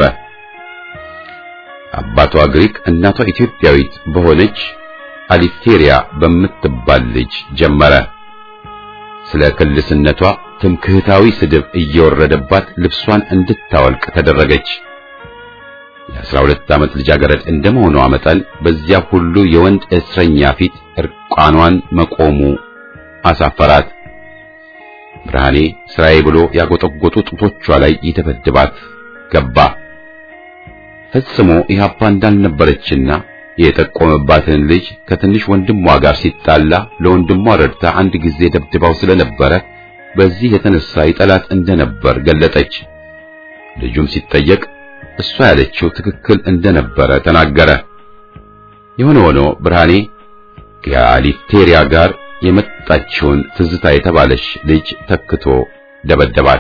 አባቷ ግሪክ እናቷ ኢትዮጵያዊት በሆነች አሊቴሪያ በምትባል ልጅ ጀመረ። ስለ ክልስነቷ ትምክህታዊ ስድብ እየወረደባት ልብሷን እንድታወልቅ ተደረገች። የአስራ ሁለት ዓመት ልጃገረድ እንደመሆኗ መጠን በዚያ ሁሉ የወንድ እስረኛ ፊት እርቃኗን መቆሙ አሳፈራት። ብርሃኔ ስራዬ ብሎ ያጎጠጎጡ ጡቶቿ ላይ ይደበድባት ገባ። ፈጽሞ ኢህአፓ እንዳልነበረችና የጠቆመባትን ልጅ ከትንሽ ወንድሟ ጋር ሲጣላ ለወንድሟ ረድታ አንድ ጊዜ ደብድባው ስለነበረ በዚህ የተነሳ ይጠላት እንደነበር ገለጠች። ልጁም ሲጠየቅ እሷ ያለችው ትክክል እንደነበረ ተናገረ። የሆነ ሆኖ ብርሃኔ ከአሊቴሪያ ጋር የመጣችውን ትዝታ የተባለች ልጅ ተክቶ ደበደባት።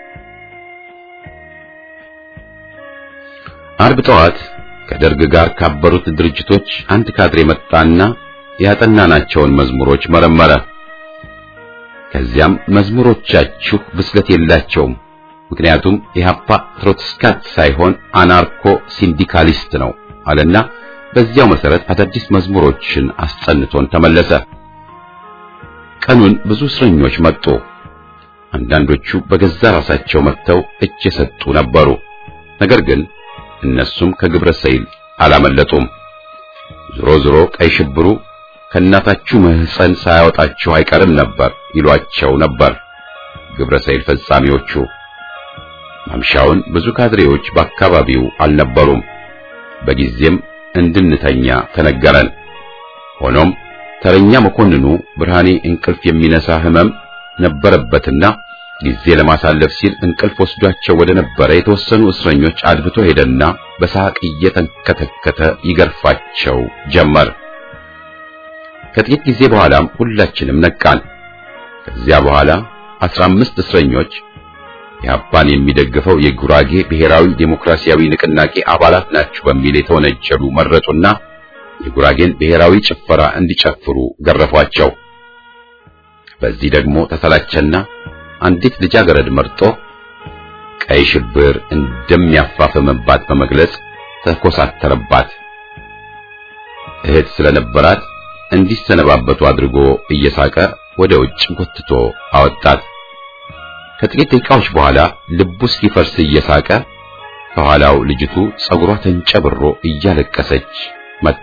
አርብ ጠዋት ከደርግ ጋር ካበሩት ድርጅቶች አንድ ካድሬ መጣና ያጠናናቸውን መዝሙሮች መረመረ። ከዚያም መዝሙሮቻችሁ ብስለት የላቸውም፣ ምክንያቱም ኢህአፓ ትሮትስካት ሳይሆን አናርኮ ሲንዲካሊስት ነው አለና በዚያው መሰረት አዳዲስ መዝሙሮችን አስጸንቶን ተመለሰ። ቀኑን ብዙ እስረኞች መጡ። አንዳንዶቹ በገዛ ራሳቸው መጥተው እጅ የሰጡ ነበሩ። ነገር ግን እነሱም ከግብረ ሰይል አላመለጡም። ዞሮ ዞሮ ቀይ ሽብሩ ከእናታችሁ ማህፀን ሳያወጣችሁ አይቀርም ነበር ይሏቸው ነበር ግብረ ሰይል ፈጻሚዎቹ። ማምሻውን ብዙ ካድሬዎች በአካባቢው አልነበሩም። በጊዜም እንድንተኛ ተነገረን። ሆኖም ተረኛ መኮንኑ ብርሃኔ እንቅልፍ የሚነሳ ህመም ነበረበትና ጊዜ ለማሳለፍ ሲል እንቅልፍ ወስዷቸው ወደ ነበረ የተወሰኑ እስረኞች አድብቶ ሄደና በሳቅ እየተንከተከተ ይገርፋቸው ጀመር። ከጥቂት ጊዜ በኋላም ሁላችንም ነቃን። ከዚያ በኋላ አስራ አምስት እስረኞች ኢህአፓን የሚደግፈው የጉራጌ ብሔራዊ ዴሞክራሲያዊ ንቅናቄ አባላት ናቸው በሚል የተወነጀሉ መረጡና የጉራጌን ብሔራዊ ጭፈራ እንዲጨፍሩ ገረፏቸው። በዚህ ደግሞ ተሰላቸና አንዲት ልጃገረድ መርጦ ቀይ ሽብር እንደሚያፋፍምባት በመግለጽ ተኮሳተረባት። እህት ስለነበራት እንዲሰነባበቱ አድርጎ እየሳቀ ወደ ውጭ ጎትቶ አወጣት። ከጥቂት ደቂቃዎች በኋላ ልቡ እስኪፈርስ እየሳቀ ከኋላው ልጅቱ ጸጉሯ ተንጨብሮ እያለቀሰች መጣ።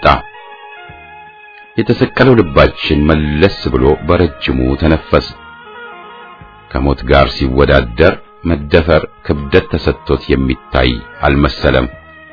የተሰቀለው ልባችን መለስ ብሎ በረጅሙ ተነፈስ። ከሞት ጋር ሲወዳደር መደፈር ክብደት ተሰጥቶት የሚታይ አልመሰለም።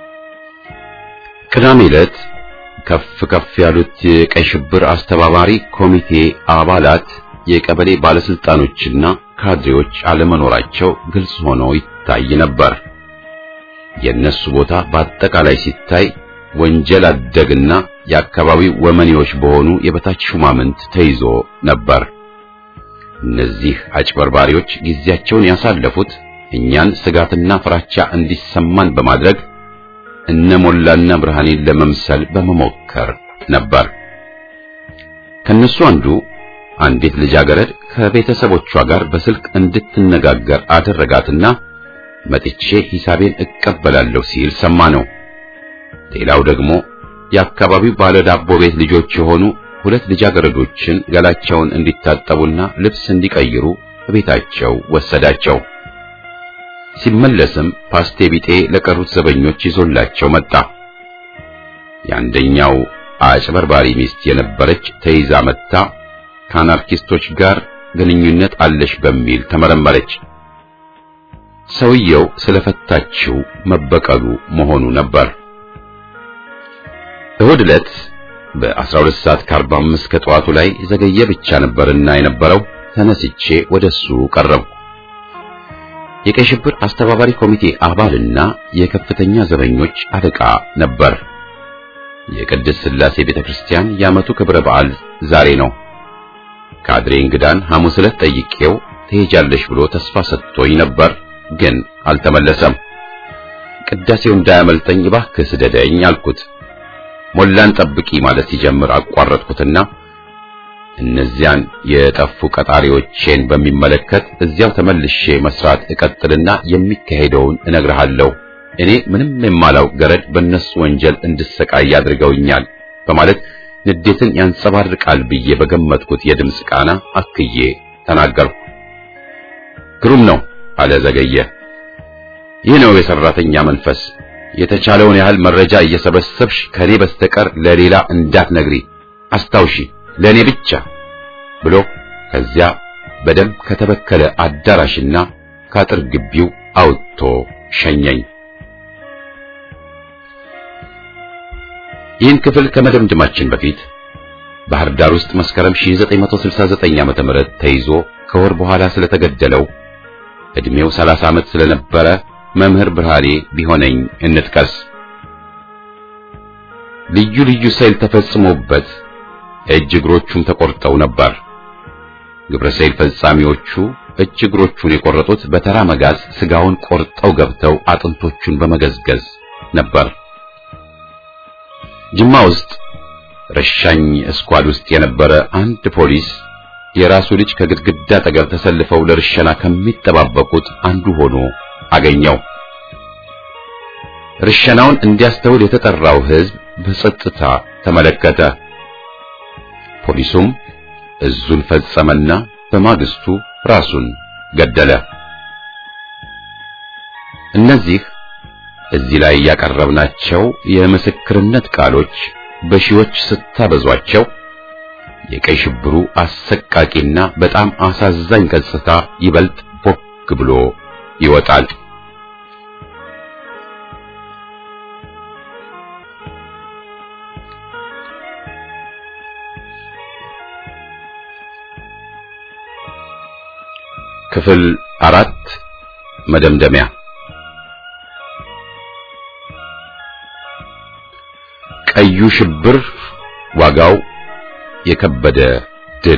ቅዳሜ ዕለት ከፍ ከፍ ያሉት የቀይ ሽብር አስተባባሪ ኮሚቴ አባላት የቀበሌ ባለስልጣኖችና ካድሬዎች አለመኖራቸው ግልጽ ሆኖ ይታይ ነበር። የእነሱ ቦታ በአጠቃላይ ሲታይ ወንጀል አደግና የአካባቢው ወመኔዎች በሆኑ የበታች ሹማምንት ተይዞ ነበር። እነዚህ አጭበርባሪዎች ጊዜያቸውን ያሳለፉት እኛን ስጋትና ፍራቻ እንዲሰማን በማድረግ እነ ሞላና ብርሃኔን ለመምሰል በመሞከር ነበር። ከነሱ አንዱ አንዲት ልጃገረድ ከቤተሰቦቿ ጋር በስልክ እንድትነጋገር አደረጋትና መጥቼ ሂሳቤን እቀበላለሁ ሲል ሰማ ነው። ሌላው ደግሞ የአካባቢው ባለ ዳቦ ቤት ልጆች የሆኑ ሁለት ልጃገረዶችን ገላቸውን እንዲታጠቡና ልብስ እንዲቀይሩ ቤታቸው ወሰዳቸው። ሲመለስም ፓስቴ ቢጤ ለቀሩት ዘበኞች ይዞላቸው መጣ። የአንደኛው አጭበርባሪ ሚስት የነበረች ተይዛ መጥታ ከአናርኪስቶች ጋር ግንኙነት አለሽ በሚል ተመረመረች። ሰውየው ስለፈታችው መበቀሉ መሆኑ ነበር። እሁድ ዕለት በ12 ሰዓት ከ45 ከጠዋቱ ላይ ዘገየ ብቻ ነበርና የነበረው ተነስቼ ወደሱ ቀረብኩ። የቀይ ሽብር አስተባባሪ ኮሚቴ አባልና የከፍተኛ ዘበኞች አለቃ ነበር። የቅድስት ሥላሴ ቤተክርስቲያን የዓመቱ ክብረ በዓል ዛሬ ነው። ካድሬ እንግዳን ሐሙስ ዕለት ጠይቄው ትሄጃለሽ ብሎ ተስፋ ሰጥቶኝ ነበር፣ ግን አልተመለሰም። ቅዳሴው እንዳያመልጠኝ እባክህ ስደደኝ አልኩት። ሞላን ጠብቂ ማለት ሲጀምር አቋረጥኩትና እነዚያን የጠፉ ቀጣሪዎቼን በሚመለከት እዚያው ተመልሼ መስራት እቀጥልና የሚካሄደውን እነግርሃለሁ። እኔ ምንም የማላውቅ ገረድ በእነሱ ወንጀል እንድሰቃይ አድርገውኛል በማለት ንዴትን ያንጸባርቃል ብዬ በገመትኩት የድምፅ ቃና አክዬ ተናገርኩ። ግሩም ነው አለ ዘገየ። ይህ ነው የሰራተኛ መንፈስ። የተቻለውን ያህል መረጃ እየሰበሰብሽ ከኔ በስተቀር ለሌላ እንዳትነግሪ አስታውሺ፣ ለኔ ብቻ ብሎ ከዚያ በደም ከተበከለ አዳራሽና ከአጥር ግቢው አውጥቶ ሸኘኝ። ይህን ክፍል ከመደምደማችን በፊት ባህር ዳር ውስጥ መስከረም 1969 ዓመተ ምህረት ተይዞ ከወር በኋላ ስለተገደለው እድሜው 30 ዓመት ስለነበረ መምህር ብርሃኔ ቢሆነኝ እንጥቀስ። ልዩ ልዩ ሰይል ተፈጽሞበት እጅ እግሮቹም ተቆርጠው ነበር። ግብረ ሰይል ፈጻሚዎቹ እጅ እግሮቹን የቆረጡት በተራ መጋዝ ስጋውን ቆርጠው ገብተው አጥንቶቹን በመገዝገዝ ነበር። ጅማ ውስጥ ረሻኝ እስኳድ ውስጥ የነበረ አንድ ፖሊስ የራሱ ልጅ ከግድግዳ አጠገብ ተሰልፈው ለርሸና ከሚጠባበቁት አንዱ ሆኖ አገኘው። ርሸናውን እንዲያስተውል የተጠራው ሕዝብ በጸጥታ ተመለከተ። ፖሊሱም እዙን ፈጸመና በማግስቱ ራሱን ገደለ። እነዚህ እዚህ ላይ ያቀረብናቸው የምስክርነት ቃሎች በሺዎች ስታበዟቸው የቀይ ሽብሩ አሰቃቂና በጣም አሳዛኝ ገጽታ ይበልጥ ቦግ ብሎ ይወጣል። ክፍል አራት መደምደሚያ ቀዩ ሽብር ዋጋው የከበደ ድል።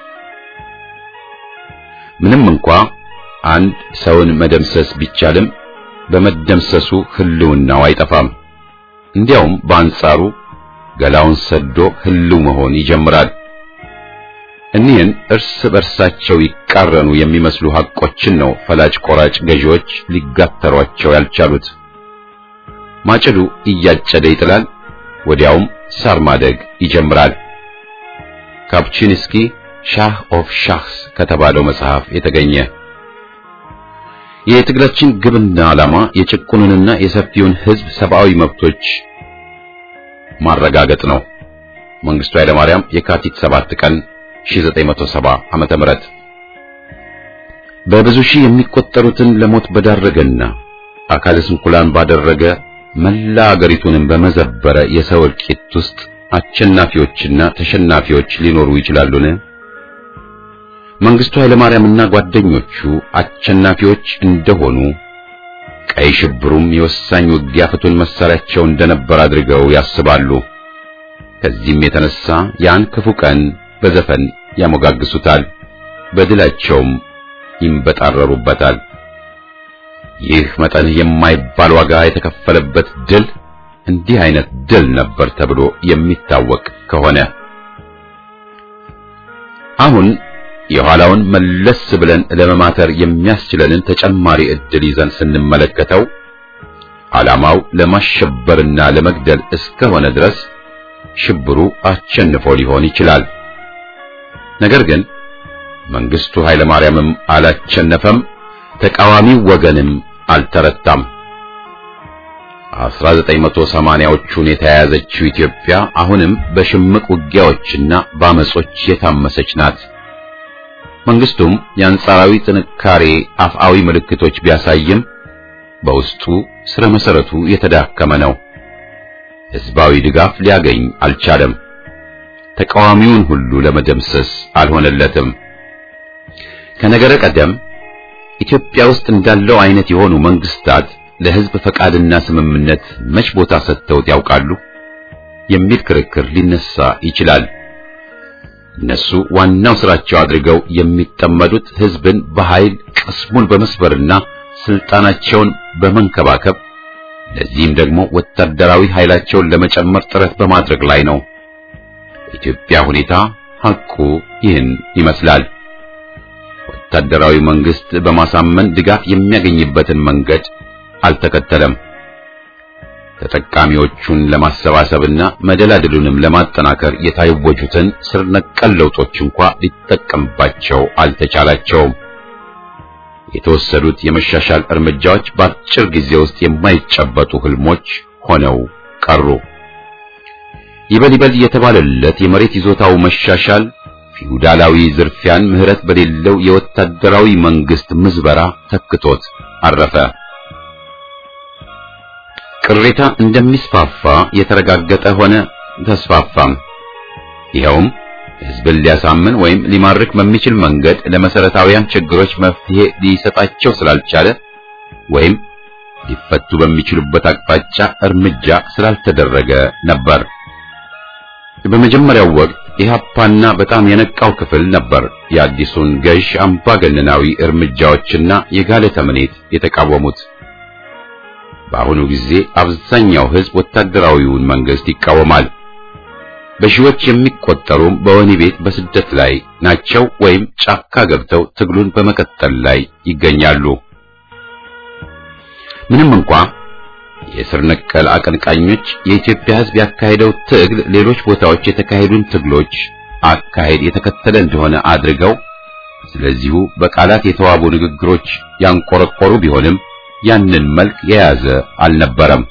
ምንም እንኳ አንድ ሰውን መደምሰስ ቢቻልም በመደምሰሱ ህልውናው አይጠፋም። እንዲያውም በአንጻሩ ገላውን ሰዶ ህልው መሆን ይጀምራል። እኒህን እርስ በርሳቸው ይቃረኑ የሚመስሉ ሐቆችን ነው ፈላጭ ቆራጭ ገዢዎች ሊጋተሯቸው ያልቻሉት። ማጭዱ እያጨደ ይጥላል፣ ወዲያውም ሳር ማደግ ይጀምራል። ካፕቺንስኪ ሻህ ኦፍ ሻህስ ከተባለው መጽሐፍ የተገኘ የትግላችን ግብና ዓላማ የጭቁኑንና የሰፊውን ህዝብ ሰብአዊ መብቶች ማረጋገጥ ነው። መንግስቱ ኃይለማርያም የካቲት 7 ቀን 1970 ዓመተ ምህረት በብዙ ሺህ የሚቆጠሩትን ለሞት በዳረገና አካለ ስንኩላን ባደረገ መላ አገሪቱንም በመዘበረ የሰው እልቂት ውስጥ አሸናፊዎችና ተሸናፊዎች ሊኖሩ ይችላሉን? መንግስቱ ኃይለማርያምና ጓደኞቹ አሸናፊዎች እንደሆኑ ቀይ ሽብሩም የወሳኝ ውጊያ ፍቱን መሳሪያቸው እንደነበር አድርገው ያስባሉ። ከዚህም የተነሳ ያን ክፉ ቀን በዘፈን ያሞጋግሱታል፣ በድላቸውም ይንበጣረሩበታል። ይህ መጠን የማይባል ዋጋ የተከፈለበት ድል እንዲህ አይነት ድል ነበር ተብሎ የሚታወቅ ከሆነ አሁን የኋላውን መለስ ብለን ለመማተር የሚያስችለንን ተጨማሪ ዕድል ይዘን ስንመለከተው ዓላማው ለማሸበርና ለመግደል እስከሆነ ድረስ ሽብሩ አሸንፎ ሊሆን ይችላል። ነገር ግን መንግስቱ ኃይለ ማርያምም አላቸነፈም፣ ተቃዋሚው ወገንም አልተረታም። 1980ዎቹን የተያያዘችው ኢትዮጵያ አሁንም በሽምቅ ውጊያዎችና በአመጾች የታመሰች ናት። መንግስቱም የአንጻራዊ ጥንካሬ አፍአዊ ምልክቶች ቢያሳይም በውስጡ ስረ መሰረቱ የተዳከመ ነው። ህዝባዊ ድጋፍ ሊያገኝ አልቻለም። ተቃዋሚውን ሁሉ ለመደምሰስ አልሆነለትም። ከነገረ ቀደም ኢትዮጵያ ውስጥ እንዳለው አይነት የሆኑ መንግስታት ለህዝብ ፈቃድና ስምምነት መች ቦታ ሰጥተውት ያውቃሉ የሚል ክርክር ሊነሳ ይችላል። እነሱ ዋናው ስራቸው አድርገው የሚጠመዱት ህዝብን በኃይል ቅስሙን በመስበርና ስልጣናቸውን በመንከባከብ ለዚህም ደግሞ ወታደራዊ ኃይላቸውን ለመጨመር ጥረት በማድረግ ላይ ነው። የኢትዮጵያ ሁኔታ ሐቁ ይህን ይመስላል። ወታደራዊ መንግስት በማሳመን ድጋፍ የሚያገኝበትን መንገድ አልተከተለም። ተጠቃሚዎቹን ለማሰባሰብና መደላድሉንም ለማጠናከር የታወጁትን ስር ነቀል ለውጦች እንኳ ሊጠቀምባቸው አልተቻላቸውም። የተወሰዱት የመሻሻል እርምጃዎች በአጭር ጊዜ ውስጥ የማይጨበጡ ህልሞች ሆነው ቀሩ። ይበል ይበል የተባለለት የመሬት ይዞታው መሻሻል ፊውዳላዊ ዝርፊያን ምህረት በሌለው የወታደራዊ መንግስት ምዝበራ ተክቶት አረፈ። ቅሬታ እንደሚስፋፋ የተረጋገጠ ሆነ፣ ተስፋፋም። ይኸውም ህዝብን ሊያሳምን ወይም ሊማርክ በሚችል መንገድ ለመሰረታዊያን ችግሮች መፍትሄ ሊሰጣቸው ስላልቻለ ወይም ሊፈቱ በሚችሉበት አቅጣጫ እርምጃ ስላልተደረገ ነበር። በመጀመሪያው ወቅት ኢህአፓና በጣም የነቃው ክፍል ነበር የአዲሱን ገዥ አምባገነናዊ እርምጃዎችና የጋለ ተምኔት የተቃወሙት። በአሁኑ ጊዜ አብዛኛው ህዝብ ወታደራዊውን መንግስት ይቃወማል። በሺዎች የሚቆጠሩም በወህኒ ቤት በስደት ላይ ናቸው ወይም ጫካ ገብተው ትግሉን በመቀጠል ላይ ይገኛሉ። ምንም እንኳ የስር ነቀል አቀንቃኞች የኢትዮጵያ ህዝብ ያካሄደው ትግል ሌሎች ቦታዎች የተካሄዱን ትግሎች አካሄድ የተከተለ እንደሆነ አድርገው ስለዚሁ በቃላት የተዋቡ ንግግሮች ያንቆረቆሩ ቢሆንም ያንን መልክ የያዘ አልነበረም።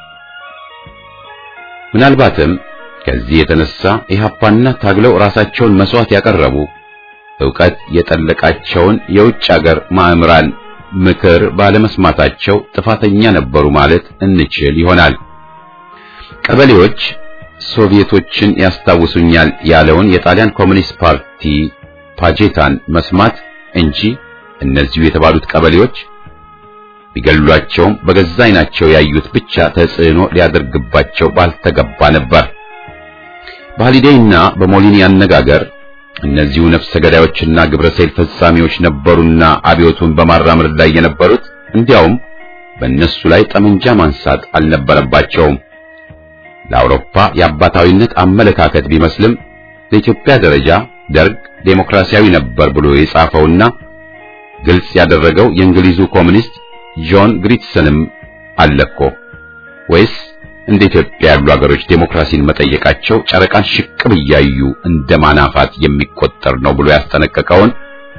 ምናልባትም ከዚህ የተነሳ ኢህአፓና ታግለው ራሳቸውን መስዋዕት ያቀረቡ ዕውቀት የጠለቃቸውን የውጭ አገር ማእምራን ምክር ባለመስማታቸው ጥፋተኛ ነበሩ ማለት እንችል ይሆናል። ቀበሌዎች ሶቪየቶችን ያስታውሱኛል ያለውን የጣሊያን ኮሚኒስት ፓርቲ ፓጄታን መስማት እንጂ እነዚሁ የተባሉት ቀበሌዎች ቢገሏቸውም በገዛ ዓይናቸው ያዩት ብቻ ተጽዕኖ ሊያደርግባቸው ባልተገባ ነበር። በሃሊዴይና በሞሊኒ አነጋገር እነዚሁ ነፍሰ ገዳዮችና ግብረ ሰይል ፈጻሚዎች ነበሩና አብዮቱን በማራመድ ላይ የነበሩት እንዲያውም በእነሱ ላይ ጠመንጃ ማንሳት አልነበረባቸውም። ለአውሮፓ የአባታዊነት አመለካከት ቢመስልም ለኢትዮጵያ ደረጃ ደርግ ዴሞክራሲያዊ ነበር ብሎ የጻፈውና ግልጽ ያደረገው የእንግሊዙ ኮሚኒስት ጆን ግሪትሰንም አለኮ ወይስ እንደ ኢትዮጵያ ያሉ ሀገሮች ዴሞክራሲን መጠየቃቸው ጨረቃን ሽቅብ እያዩ እንደ ማናፋት የሚቆጠር ነው ብሎ ያስጠነቀቀውን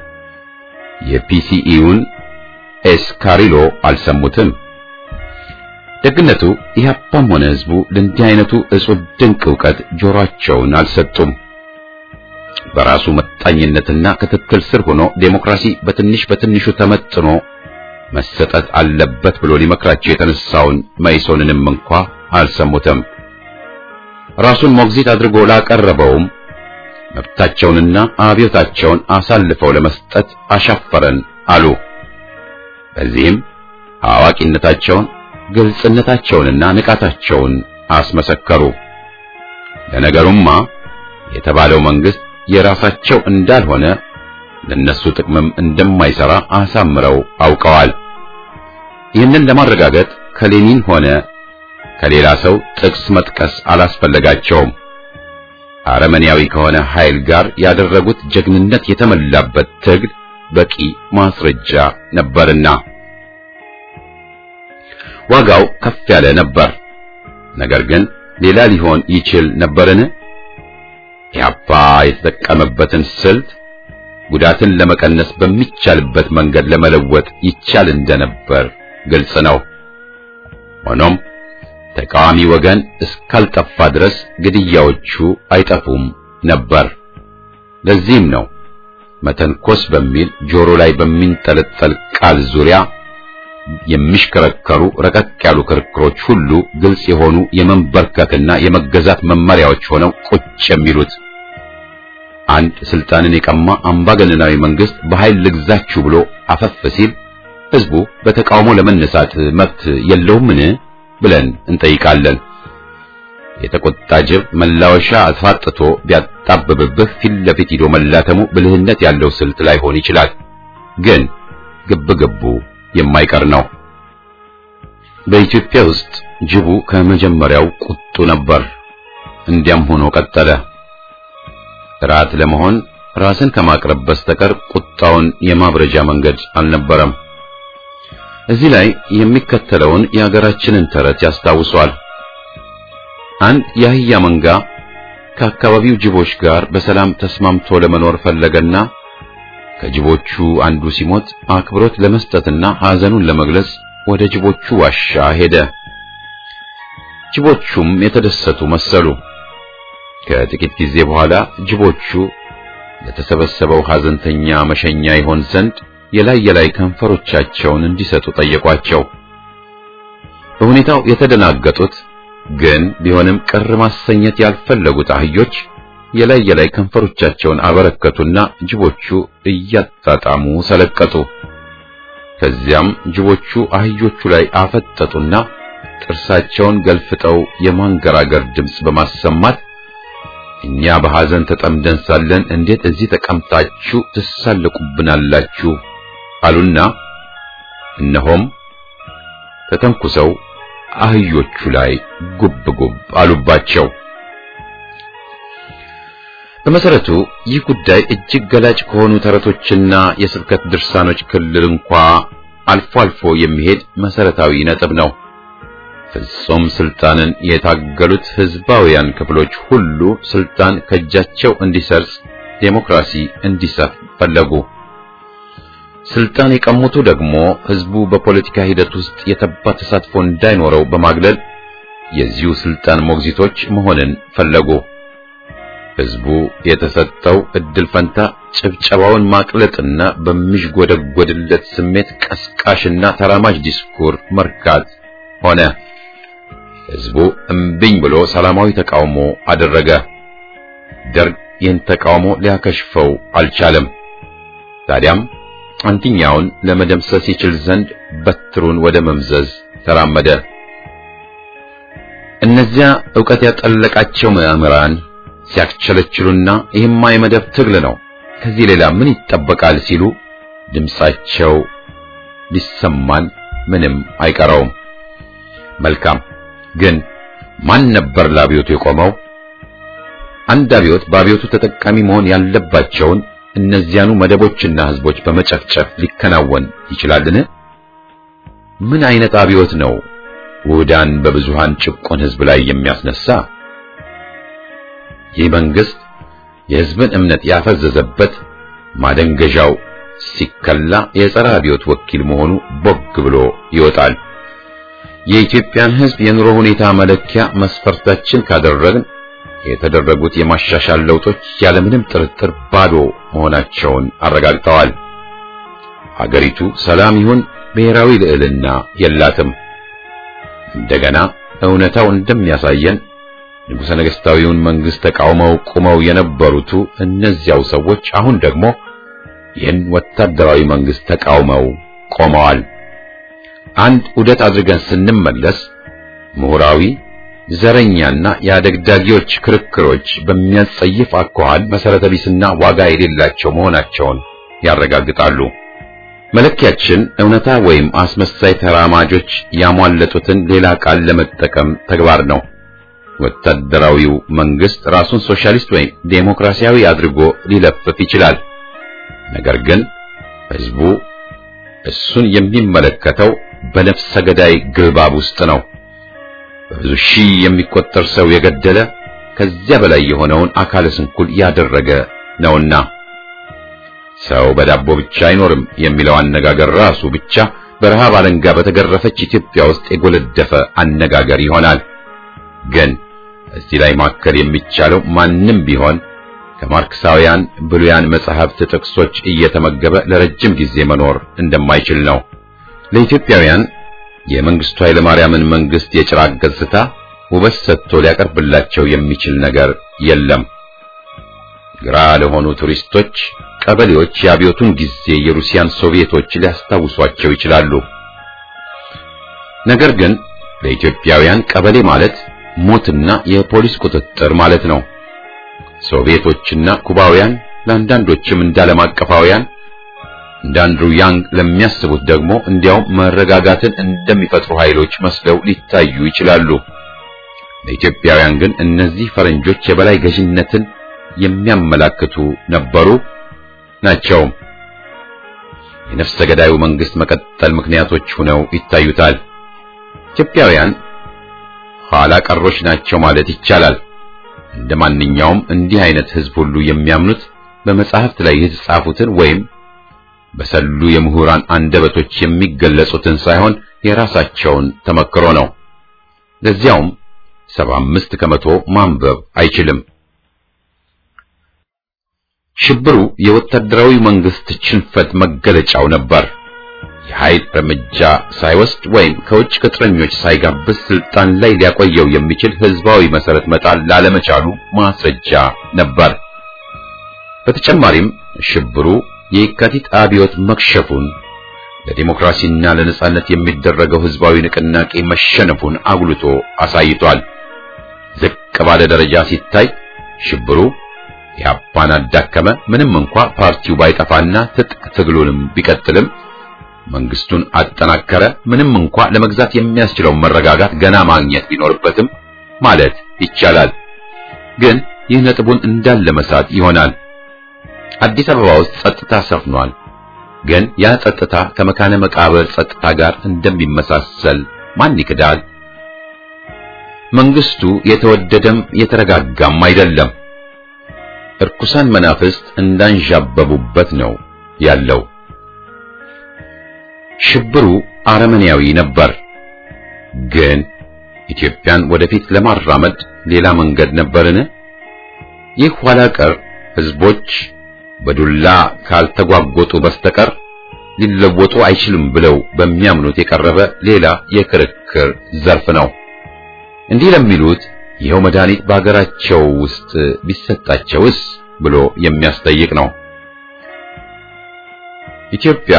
የፒሲኢውን ኤስካሪሎ አልሰሙትም። ደግነቱ ኢህአፓም ሆነ ህዝቡ ለእንዲህ አይነቱ እጹብ ድንቅ ዕውቀት ጆሮአቸውን አልሰጡም። በራሱ መጣኝነትና ክትትል ስር ሆኖ ዴሞክራሲ በትንሽ በትንሹ ተመጥኖ መሰጠት አለበት ብሎ ሊመክራቸው የተነሳውን መይሶንንም እንኳ አልሰሙትም። ራሱን ሞግዚት አድርጎ ላቀረበውም መብታቸውንና አብዮታቸውን አሳልፈው ለመስጠት አሻፈረን አሉ። በዚህም አዋቂነታቸውን፣ ግልጽነታቸውንና ንቃታቸውን አስመሰከሩ። ለነገሩማ የተባለው መንግስት የራሳቸው እንዳልሆነ ለነሱ ጥቅምም እንደማይሰራ አሳምረው አውቀዋል። ይህንን ለማረጋገጥ ከሌኒን ሆነ ከሌላ ሰው ጥቅስ መጥቀስ አላስፈለጋቸውም። አረመኔያዊ ከሆነ ኃይል ጋር ያደረጉት ጀግንነት የተመላበት ትግል በቂ ማስረጃ ነበርና ዋጋው ከፍ ያለ ነበር። ነገር ግን ሌላ ሊሆን ይችል ነበርን? ኢህአፓ የተጠቀመበትን ስልት ጉዳትን ለመቀነስ በሚቻልበት መንገድ ለመለወጥ ይቻል እንደነበር ግልጽ ነው። ሆኖም ተቃዋሚ ወገን እስካልጠፋ ድረስ ግድያዎቹ አይጠፉም ነበር። ለዚህም ነው መተንኮስ በሚል ጆሮ ላይ በሚንጠለጠል ቃል ዙሪያ የሚሽከረከሩ ረቀቅ ያሉ ክርክሮች ሁሉ ግልጽ የሆኑ የመንበርከክና የመገዛት መመሪያዎች ሆነው ቁጭ የሚሉት። አንድ ስልጣንን የቀማ አምባገነናዊ መንግስት በኃይል ልግዛችሁ ብሎ አፈፍ ሲል ህዝቡ በተቃውሞ ለመነሳት መብት የለውምን ብለን እንጠይቃለን። የተቆጣ ጅብ መላወሻ አስፋጥቶ ቢያጣብብብህ ፊት ለፊት ሂዶ መላተሙ ብልህነት ያለው ስልት ላይሆን ይችላል። ግን ግብግቡ የማይቀር ነው። በኢትዮጵያ ውስጥ ጅቡ ከመጀመሪያው ቁጡ ነበር። እንዲያም ሆኖ ቀጠለ። ራት ለመሆን ራስን ከማቅረብ በስተቀር ቁጣውን የማብረጃ መንገድ አልነበረም። እዚህ ላይ የሚከተለውን የሀገራችንን ተረት ያስታውሷል። አንድ የአህያ መንጋ ከአካባቢው ጅቦች ጋር በሰላም ተስማምቶ ለመኖር ፈለገና ከጅቦቹ አንዱ ሲሞት አክብሮት ለመስጠትና ሐዘኑን ለመግለጽ ወደ ጅቦቹ ዋሻ ሄደ። ጅቦቹም የተደሰቱ መሰሉ። ከጥቂት ጊዜ በኋላ ጅቦቹ ለተሰበሰበው ሐዘንተኛ መሸኛ ይሆን ዘንድ የላይ የላይ ከንፈሮቻቸውን እንዲሰጡ ጠየቋቸው። በሁኔታው የተደናገጡት ግን ቢሆንም ቅር ማሰኘት ያልፈለጉት አህዮች የላይ የላይ ከንፈሮቻቸውን አበረከቱና ጅቦቹ እያጣጣሙ ሰለቀጡ። ከዚያም ጅቦቹ አህዮቹ ላይ አፈጠጡና ጥርሳቸውን ገልፍጠው የማንገራገር ድምፅ በማሰማት እኛ በሐዘን ተጠምደን ሳለን እንዴት እዚህ ተቀምጣችሁ ትሳለቁብናላችሁ? አሉና እነሆም ተተንኩሰው አህዮቹ ላይ ጉብ ጉብ አሉባቸው። በመሰረቱ ይህ ጉዳይ እጅግ ገላጭ ከሆኑ ተረቶችና የስብከት ድርሳኖች ክልል እንኳ አልፎ አልፎ የሚሄድ መሰረታዊ ነጥብ ነው። ፍጹም ስልጣንን የታገሉት ህዝባውያን ክፍሎች ሁሉ ስልጣን ከእጃቸው እንዲሰርጽ፣ ዴሞክራሲ እንዲሰፍ ፈለጉ። ስልጣን የቀሙቱ ደግሞ ህዝቡ በፖለቲካ ሂደት ውስጥ የተባ ተሳትፎ እንዳይኖረው በማግለል የዚሁ ስልጣን ሞግዚቶች መሆንን ፈለጉ። ህዝቡ የተሰጠው እድል ፈንታ ጭብጨባውን ማቅለጥና በሚዥጎደጎድለት ስሜት ቀስቃሽና ተራማጅ ዲስኩር መርካት ሆነ። ህዝቡ እምቢኝ ብሎ ሰላማዊ ተቃውሞ አደረገ። ደርግ ይህን ተቃውሞ ሊያከሽፈው አልቻለም። ታዲያም አንድኛውን ለመደምሰስ ይችል ዘንድ በትሩን ወደ መምዘዝ ተራመደ። እነዚያ ዕውቀት ያጠለቃቸው ምዕምራን ሲያክቸለችሉና ይህማ የመደብ ትግል ነው፣ ከዚህ ሌላ ምን ይጠበቃል ሲሉ ድምጻቸው ሊሰማን ምንም አይቀረውም። መልካም ግን ማን ነበር ለአብዮቱ የቆመው? አንድ አብዮት በአብዮቱ ተጠቃሚ መሆን ያለባቸውን እነዚያኑ መደቦችና ህዝቦች በመጨፍጨፍ ሊከናወን ይችላልን? ምን አይነት አብዮት ነው ውህዳን በብዙሃን ጭቆን ህዝብ ላይ የሚያስነሳ? ይህ መንግስት የህዝብን እምነት ያፈዘዘበት ማደንገዣው ሲከላ የጸረ አብዮት ወኪል መሆኑ ቦግ ብሎ ይወጣል። የኢትዮጵያን ህዝብ የኑሮ ሁኔታ መለኪያ መስፈርታችን ካደረግን የተደረጉት የማሻሻል ለውጦች ያለምንም ጥርጥር ባዶ መሆናቸውን አረጋግጠዋል። አገሪቱ ሰላም ይሁን ብሔራዊ ልዕልና የላትም። እንደገና እውነታው እንደሚያሳየን ንጉሠ ነገሥታዊውን መንግስት ተቃውመው ቁመው የነበሩቱ እነዚያው ሰዎች አሁን ደግሞ ይህን ወታደራዊ መንግስት ተቃውመው ቆመዋል። አንድ ውደት አድርገን ስንመለስ ምሁራዊ ዘረኛና የአደግዳጊዎች ክርክሮች በሚያጸይፍ አኳኋን መሰረተ ቢስና ዋጋ የሌላቸው መሆናቸውን ያረጋግጣሉ። መለኪያችን እውነታ ወይም አስመሳይ ተራማጆች ያሟለጡትን ሌላ ቃል ለመጠቀም ተግባር ነው። ወታደራዊው መንግስት ራሱን ሶሻሊስት ወይም ዴሞክራሲያዊ አድርጎ ሊለፍፍ ይችላል። ነገር ግን ህዝቡ እሱን የሚመለከተው በነፍሰ ገዳይ ግልባብ ውስጥ ነው። በብዙ ሺህ የሚቆጠር ሰው የገደለ ከዚያ በላይ የሆነውን አካለ ስንኩል ያደረገ ነውና ሰው በዳቦ ብቻ አይኖርም የሚለው አነጋገር ራሱ ብቻ በረሃብ አለንጋ በተገረፈች ኢትዮጵያ ውስጥ የጎለደፈ አነጋገር ይሆናል። ግን እዚህ ላይ ማከል የሚቻለው ማንም ቢሆን ከማርክሳውያን ብሉያን መጻሕፍት ጥቅሶች እየተመገበ ለረጅም ጊዜ መኖር እንደማይችል ነው። ለኢትዮጵያውያን የመንግስቱ ኃይለማርያምን መንግስት የጭራቅ ገጽታ ውበት ሰጥቶ ሊያቀርብላቸው የሚችል ነገር የለም። ግራ ለሆኑ ቱሪስቶች ቀበሌዎች የአብዮቱን ጊዜ የሩሲያን ሶቪየቶች ሊያስታውሷቸው ይችላሉ። ነገር ግን ለኢትዮጵያውያን ቀበሌ ማለት ሞትና የፖሊስ ቁጥጥር ማለት ነው። ሶቪየቶችና ኩባውያን ለአንዳንዶችም እንዳለም አቀፋውያን እንደ አንድሩ ያንግ ለሚያስቡት ደግሞ እንዲያውም መረጋጋትን እንደሚፈጥሩ ኃይሎች መስለው ሊታዩ ይችላሉ። ለኢትዮጵያውያን ግን እነዚህ ፈረንጆች የበላይ ገዥነትን የሚያመላክቱ ነበሩ ናቸው። የነፍሰ ገዳዩ መንግስት መቀጠል ምክንያቶች ሆነው ይታዩታል። ኢትዮጵያውያን ኋላ ቀሮች ናቸው ማለት ይቻላል። እንደ ማንኛውም እንዲህ አይነት ህዝብ ሁሉ የሚያምኑት በመጻሕፍት ላይ የተጻፉትን ወይም በሰሉ የምሁራን አንደበቶች የሚገለጹትን ሳይሆን የራሳቸውን ተመክሮ ነው። ለዚያውም ሰባ አምስት ከመቶ ማንበብ አይችልም። ሽብሩ የወታደራዊ መንግስት ሽንፈት መገለጫው ነበር። የኃይል እርምጃ ሳይወስድ ወይም ከውጭ ቅጥረኞች ሳይጋብዝ ስልጣን ላይ ሊያቆየው የሚችል ህዝባዊ መሰረት መጣል ላለመቻሉ ማስረጃ ነበር። በተጨማሪም ሽብሩ የየካቲት አብዮት መክሸፉን፣ ለዲሞክራሲና ለነጻነት የሚደረገው ህዝባዊ ንቅናቄ መሸነፉን አጉልቶ አሳይቷል። ዝቅ ባለ ደረጃ ሲታይ ሽብሩ ኢህአፓን አዳከመ። ምንም እንኳ ፓርቲው ባይጠፋና ትጥቅ ትግሉንም ቢቀጥልም መንግስቱን አጠናከረ። ምንም እንኳ ለመግዛት የሚያስችለውን መረጋጋት ገና ማግኘት ቢኖርበትም ማለት ይቻላል። ግን ይህ ነጥቡን እንዳለ መሳት ይሆናል። አዲስ አበባ ውስጥ ጸጥታ ሰፍኗል። ግን ያ ጸጥታ ከመካነ መቃብር ጸጥታ ጋር እንደሚመሳሰል ማን ይክዳል? መንግስቱ የተወደደም የተረጋጋም አይደለም። እርኩሳን መናፍስት እንዳንዣበቡበት ነው ያለው። ሽብሩ አረመኔያዊ ነበር። ግን ኢትዮጵያን ወደፊት ለማራመድ ሌላ መንገድ ነበርን? ይህ ኋላ ቀር ህዝቦች በዱላ ካልተጓጎጡ በስተቀር ሊለወጡ አይችልም ብለው በሚያምኑት የቀረበ ሌላ የክርክር ዘርፍ ነው። እንዲህ ለሚሉት ይኸው መድኃኒት በአገራቸው ውስጥ ቢሰጣቸውስ ብሎ የሚያስጠይቅ ነው። ኢትዮጵያ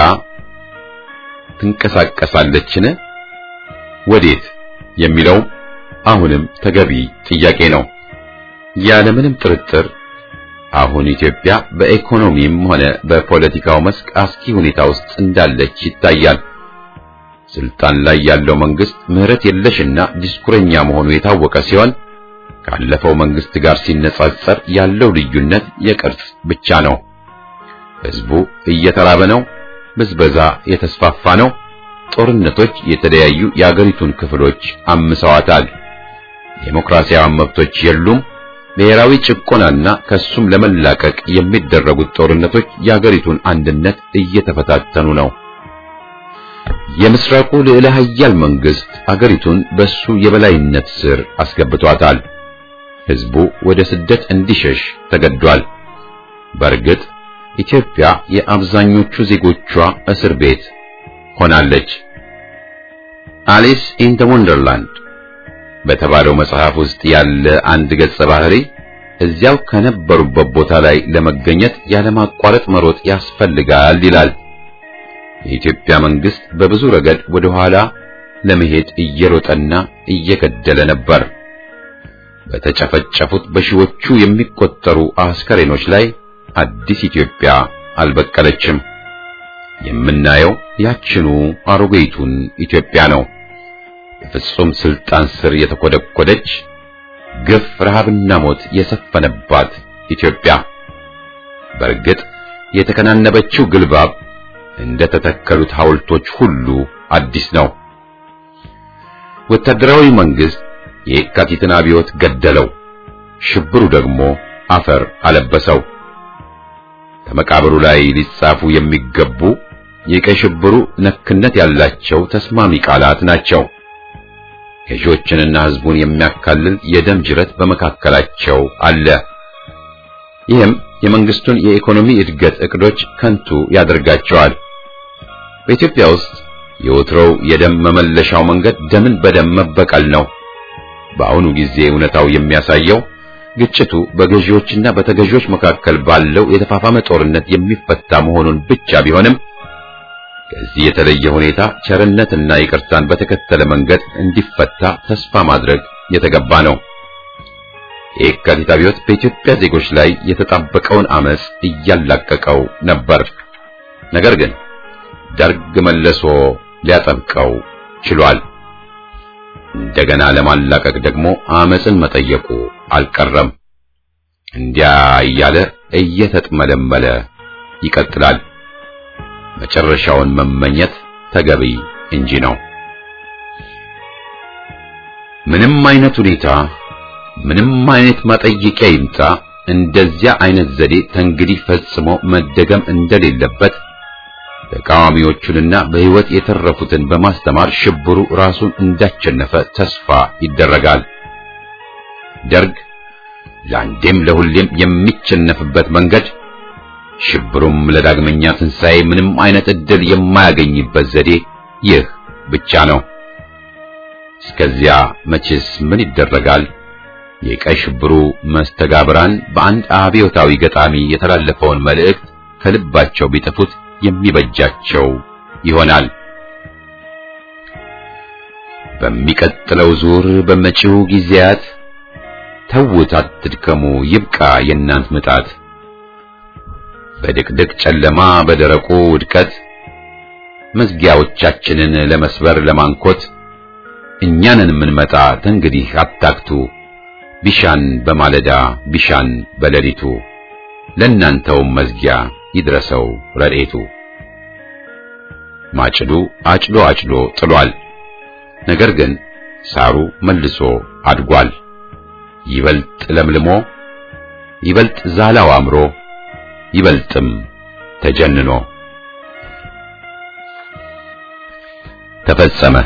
ትንቀሳቀሳለችን? ወዴት የሚለው አሁንም ተገቢ ጥያቄ ነው። ያለምንም ጥርጥር አሁን ኢትዮጵያ በኢኮኖሚም ሆነ በፖለቲካው መስክ አስኪ ሁኔታ ውስጥ እንዳለች ይታያል። ስልጣን ላይ ያለው መንግስት ምህረት የለሽና ዲስኩረኛ መሆኑ የታወቀ ሲሆን ካለፈው መንግስት ጋር ሲነጻጸር ያለው ልዩነት የቅርጽ ብቻ ነው። ህዝቡ እየተራበ ነው። ብዝበዛ የተስፋፋ ነው። ጦርነቶች የተለያዩ የአገሪቱን ክፍሎች አምሰዋታል። ዴሞክራሲያዊ መብቶች የሉም። ብሔራዊ ጭቆናና ከሱም ለመላቀቅ የሚደረጉት ጦርነቶች የአገሪቱን አንድነት እየተፈታተኑ ነው። የምስራቁ ልዕለ ኃያል መንግስት አገሪቱን በሱ የበላይነት ስር አስገብቷታል። ህዝቡ ወደ ስደት እንዲሸሽ ተገዷል። በእርግጥ ኢትዮጵያ የአብዛኞቹ ዜጎቿ እስር ቤት ሆናለች። አሊስ ኢን ዘ ወንደርላንድ በተባለው መጽሐፍ ውስጥ ያለ አንድ ገጸ ባህሪ እዚያው ከነበሩበት ቦታ ላይ ለመገኘት ያለማቋረጥ መሮጥ ያስፈልጋል ይላል። የኢትዮጵያ መንግስት በብዙ ረገድ ወደ ኋላ ለመሄድ እየሮጠና እየገደለ ነበር። በተጨፈጨፉት በሺዎቹ የሚቆጠሩ አስከሬኖች ላይ አዲስ ኢትዮጵያ አልበቀለችም። የምናየው ያችኑ አሮጌይቱን ኢትዮጵያ ነው። በፍጹም ስልጣን ስር የተኮደኮደች ግፍ፣ ረሃብና ሞት የሰፈነባት ኢትዮጵያ። በእርግጥ የተከናነበችው ግልባብ እንደ ተተከሉት ሐውልቶች ሁሉ አዲስ ነው። ወታደራዊ መንግስት የካቲትን አብዮት ገደለው፣ ሽብሩ ደግሞ አፈር አለበሰው። ከመቃብሩ ላይ ሊጻፉ የሚገቡ የቀይ ሽብሩ ነክነት ያላቸው ተስማሚ ቃላት ናቸው። ገዢዎችንና ህዝቡን የሚያካልል የደም ጅረት በመካከላቸው አለ። ይህም የመንግስቱን የኢኮኖሚ እድገት እቅዶች ከንቱ ያደርጋቸዋል። በኢትዮጵያ ውስጥ የወትሮው የደም መመለሻው መንገድ ደምን በደም መበቀል ነው። በአሁኑ ጊዜ እውነታው የሚያሳየው ግጭቱ በገዢዎችና በተገዢዎች መካከል ባለው የተፋፋመ ጦርነት የሚፈታ መሆኑን ብቻ ቢሆንም ከዚህ የተለየ ሁኔታ ቸርነትና ይቅርታን በተከተለ መንገድ እንዲፈታ ተስፋ ማድረግ የተገባ ነው። የካቲት አብዮት በኢትዮጵያ ዜጎች ላይ የተጣበቀውን አመጽ እያላቀቀው ነበር። ነገር ግን ደርግ መልሶ ሊያጠብቀው ችሏል። እንደገና ለማላቀቅ ደግሞ አመጽን መጠየቁ አልቀረም። እንዲያ እያለ እየተጥመለመለ ይቀጥላል። መጨረሻውን መመኘት ተገቢ እንጂ ነው። ምንም አይነት ሁኔታ፣ ምንም አይነት ማጠየቂያ ይምጣ፣ እንደዚያ አይነት ዘዴ ተንግዲህ ፈጽሞ መደገም እንደሌለበት ተቃዋሚዎቹንና በሕይወት የተረፉትን በማስተማር ሽብሩ ራሱን እንዳሸነፈ ተስፋ ይደረጋል። ደርግ ለአንዴም ለሁሌም የሚቸነፍበት መንገድ ሽብሩም ለዳግመኛ ትንሣኤ ምንም አይነት ዕድል የማያገኝበት ዘዴ ይህ ብቻ ነው። እስከዚያ መቼስ ምን ይደረጋል? የቀይ ሽብሩ መስተጋብራን በአንድ አብዮታዊ ገጣሚ የተላለፈውን መልእክት ከልባቸው ቢጥፉት የሚበጃቸው ይሆናል። በሚቀጥለው ዙር በመጪው ጊዜያት ተውት፣ አትድከሙ፣ ይብቃ የእናንት ምጣት በድቅድቅ ጨለማ በደረቁ ውድቀት መዝጊያዎቻችንን ለመስበር ለማንኮት እኛንን የምንመጣ ተንግዲህ አታክቱ ቢሻን በማለዳ ቢሻን በሌሊቱ ለእናንተውም መዝጊያ ይድረሰው ረድኤቱ። ማጭዱ አጭዶ አጭዶ ጥሏል። ነገር ግን ሳሩ መልሶ አድጓል። ይበልጥ ለምልሞ ይበልጥ ዛላው አምሮ ይበልጥም ተጀንኖ ተፈጸመ።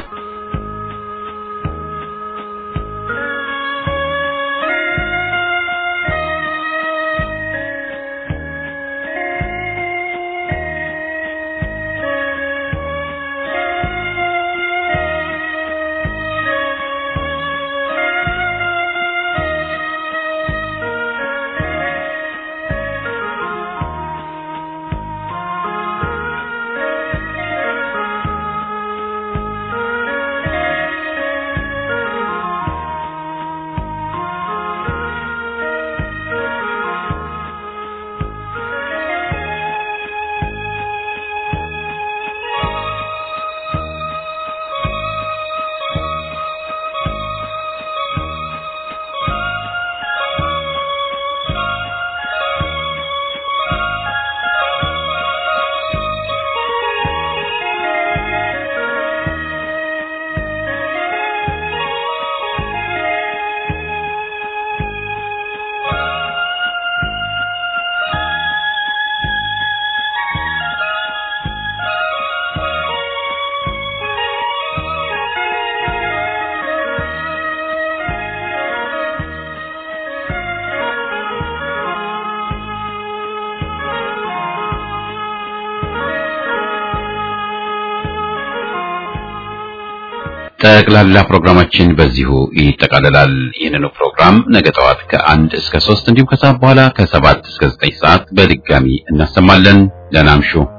ጠቅላላ ፕሮግራማችን በዚሁ ይጠቃልላል። ይህንኑ ፕሮግራም ነገ ጠዋት ከአንድ እስከ ሶስት እንዲሁም ከሰዓት በኋላ ከሰባት እስከ ዘጠኝ ሰዓት በድጋሚ እናሰማለን። ደህና እምሹ።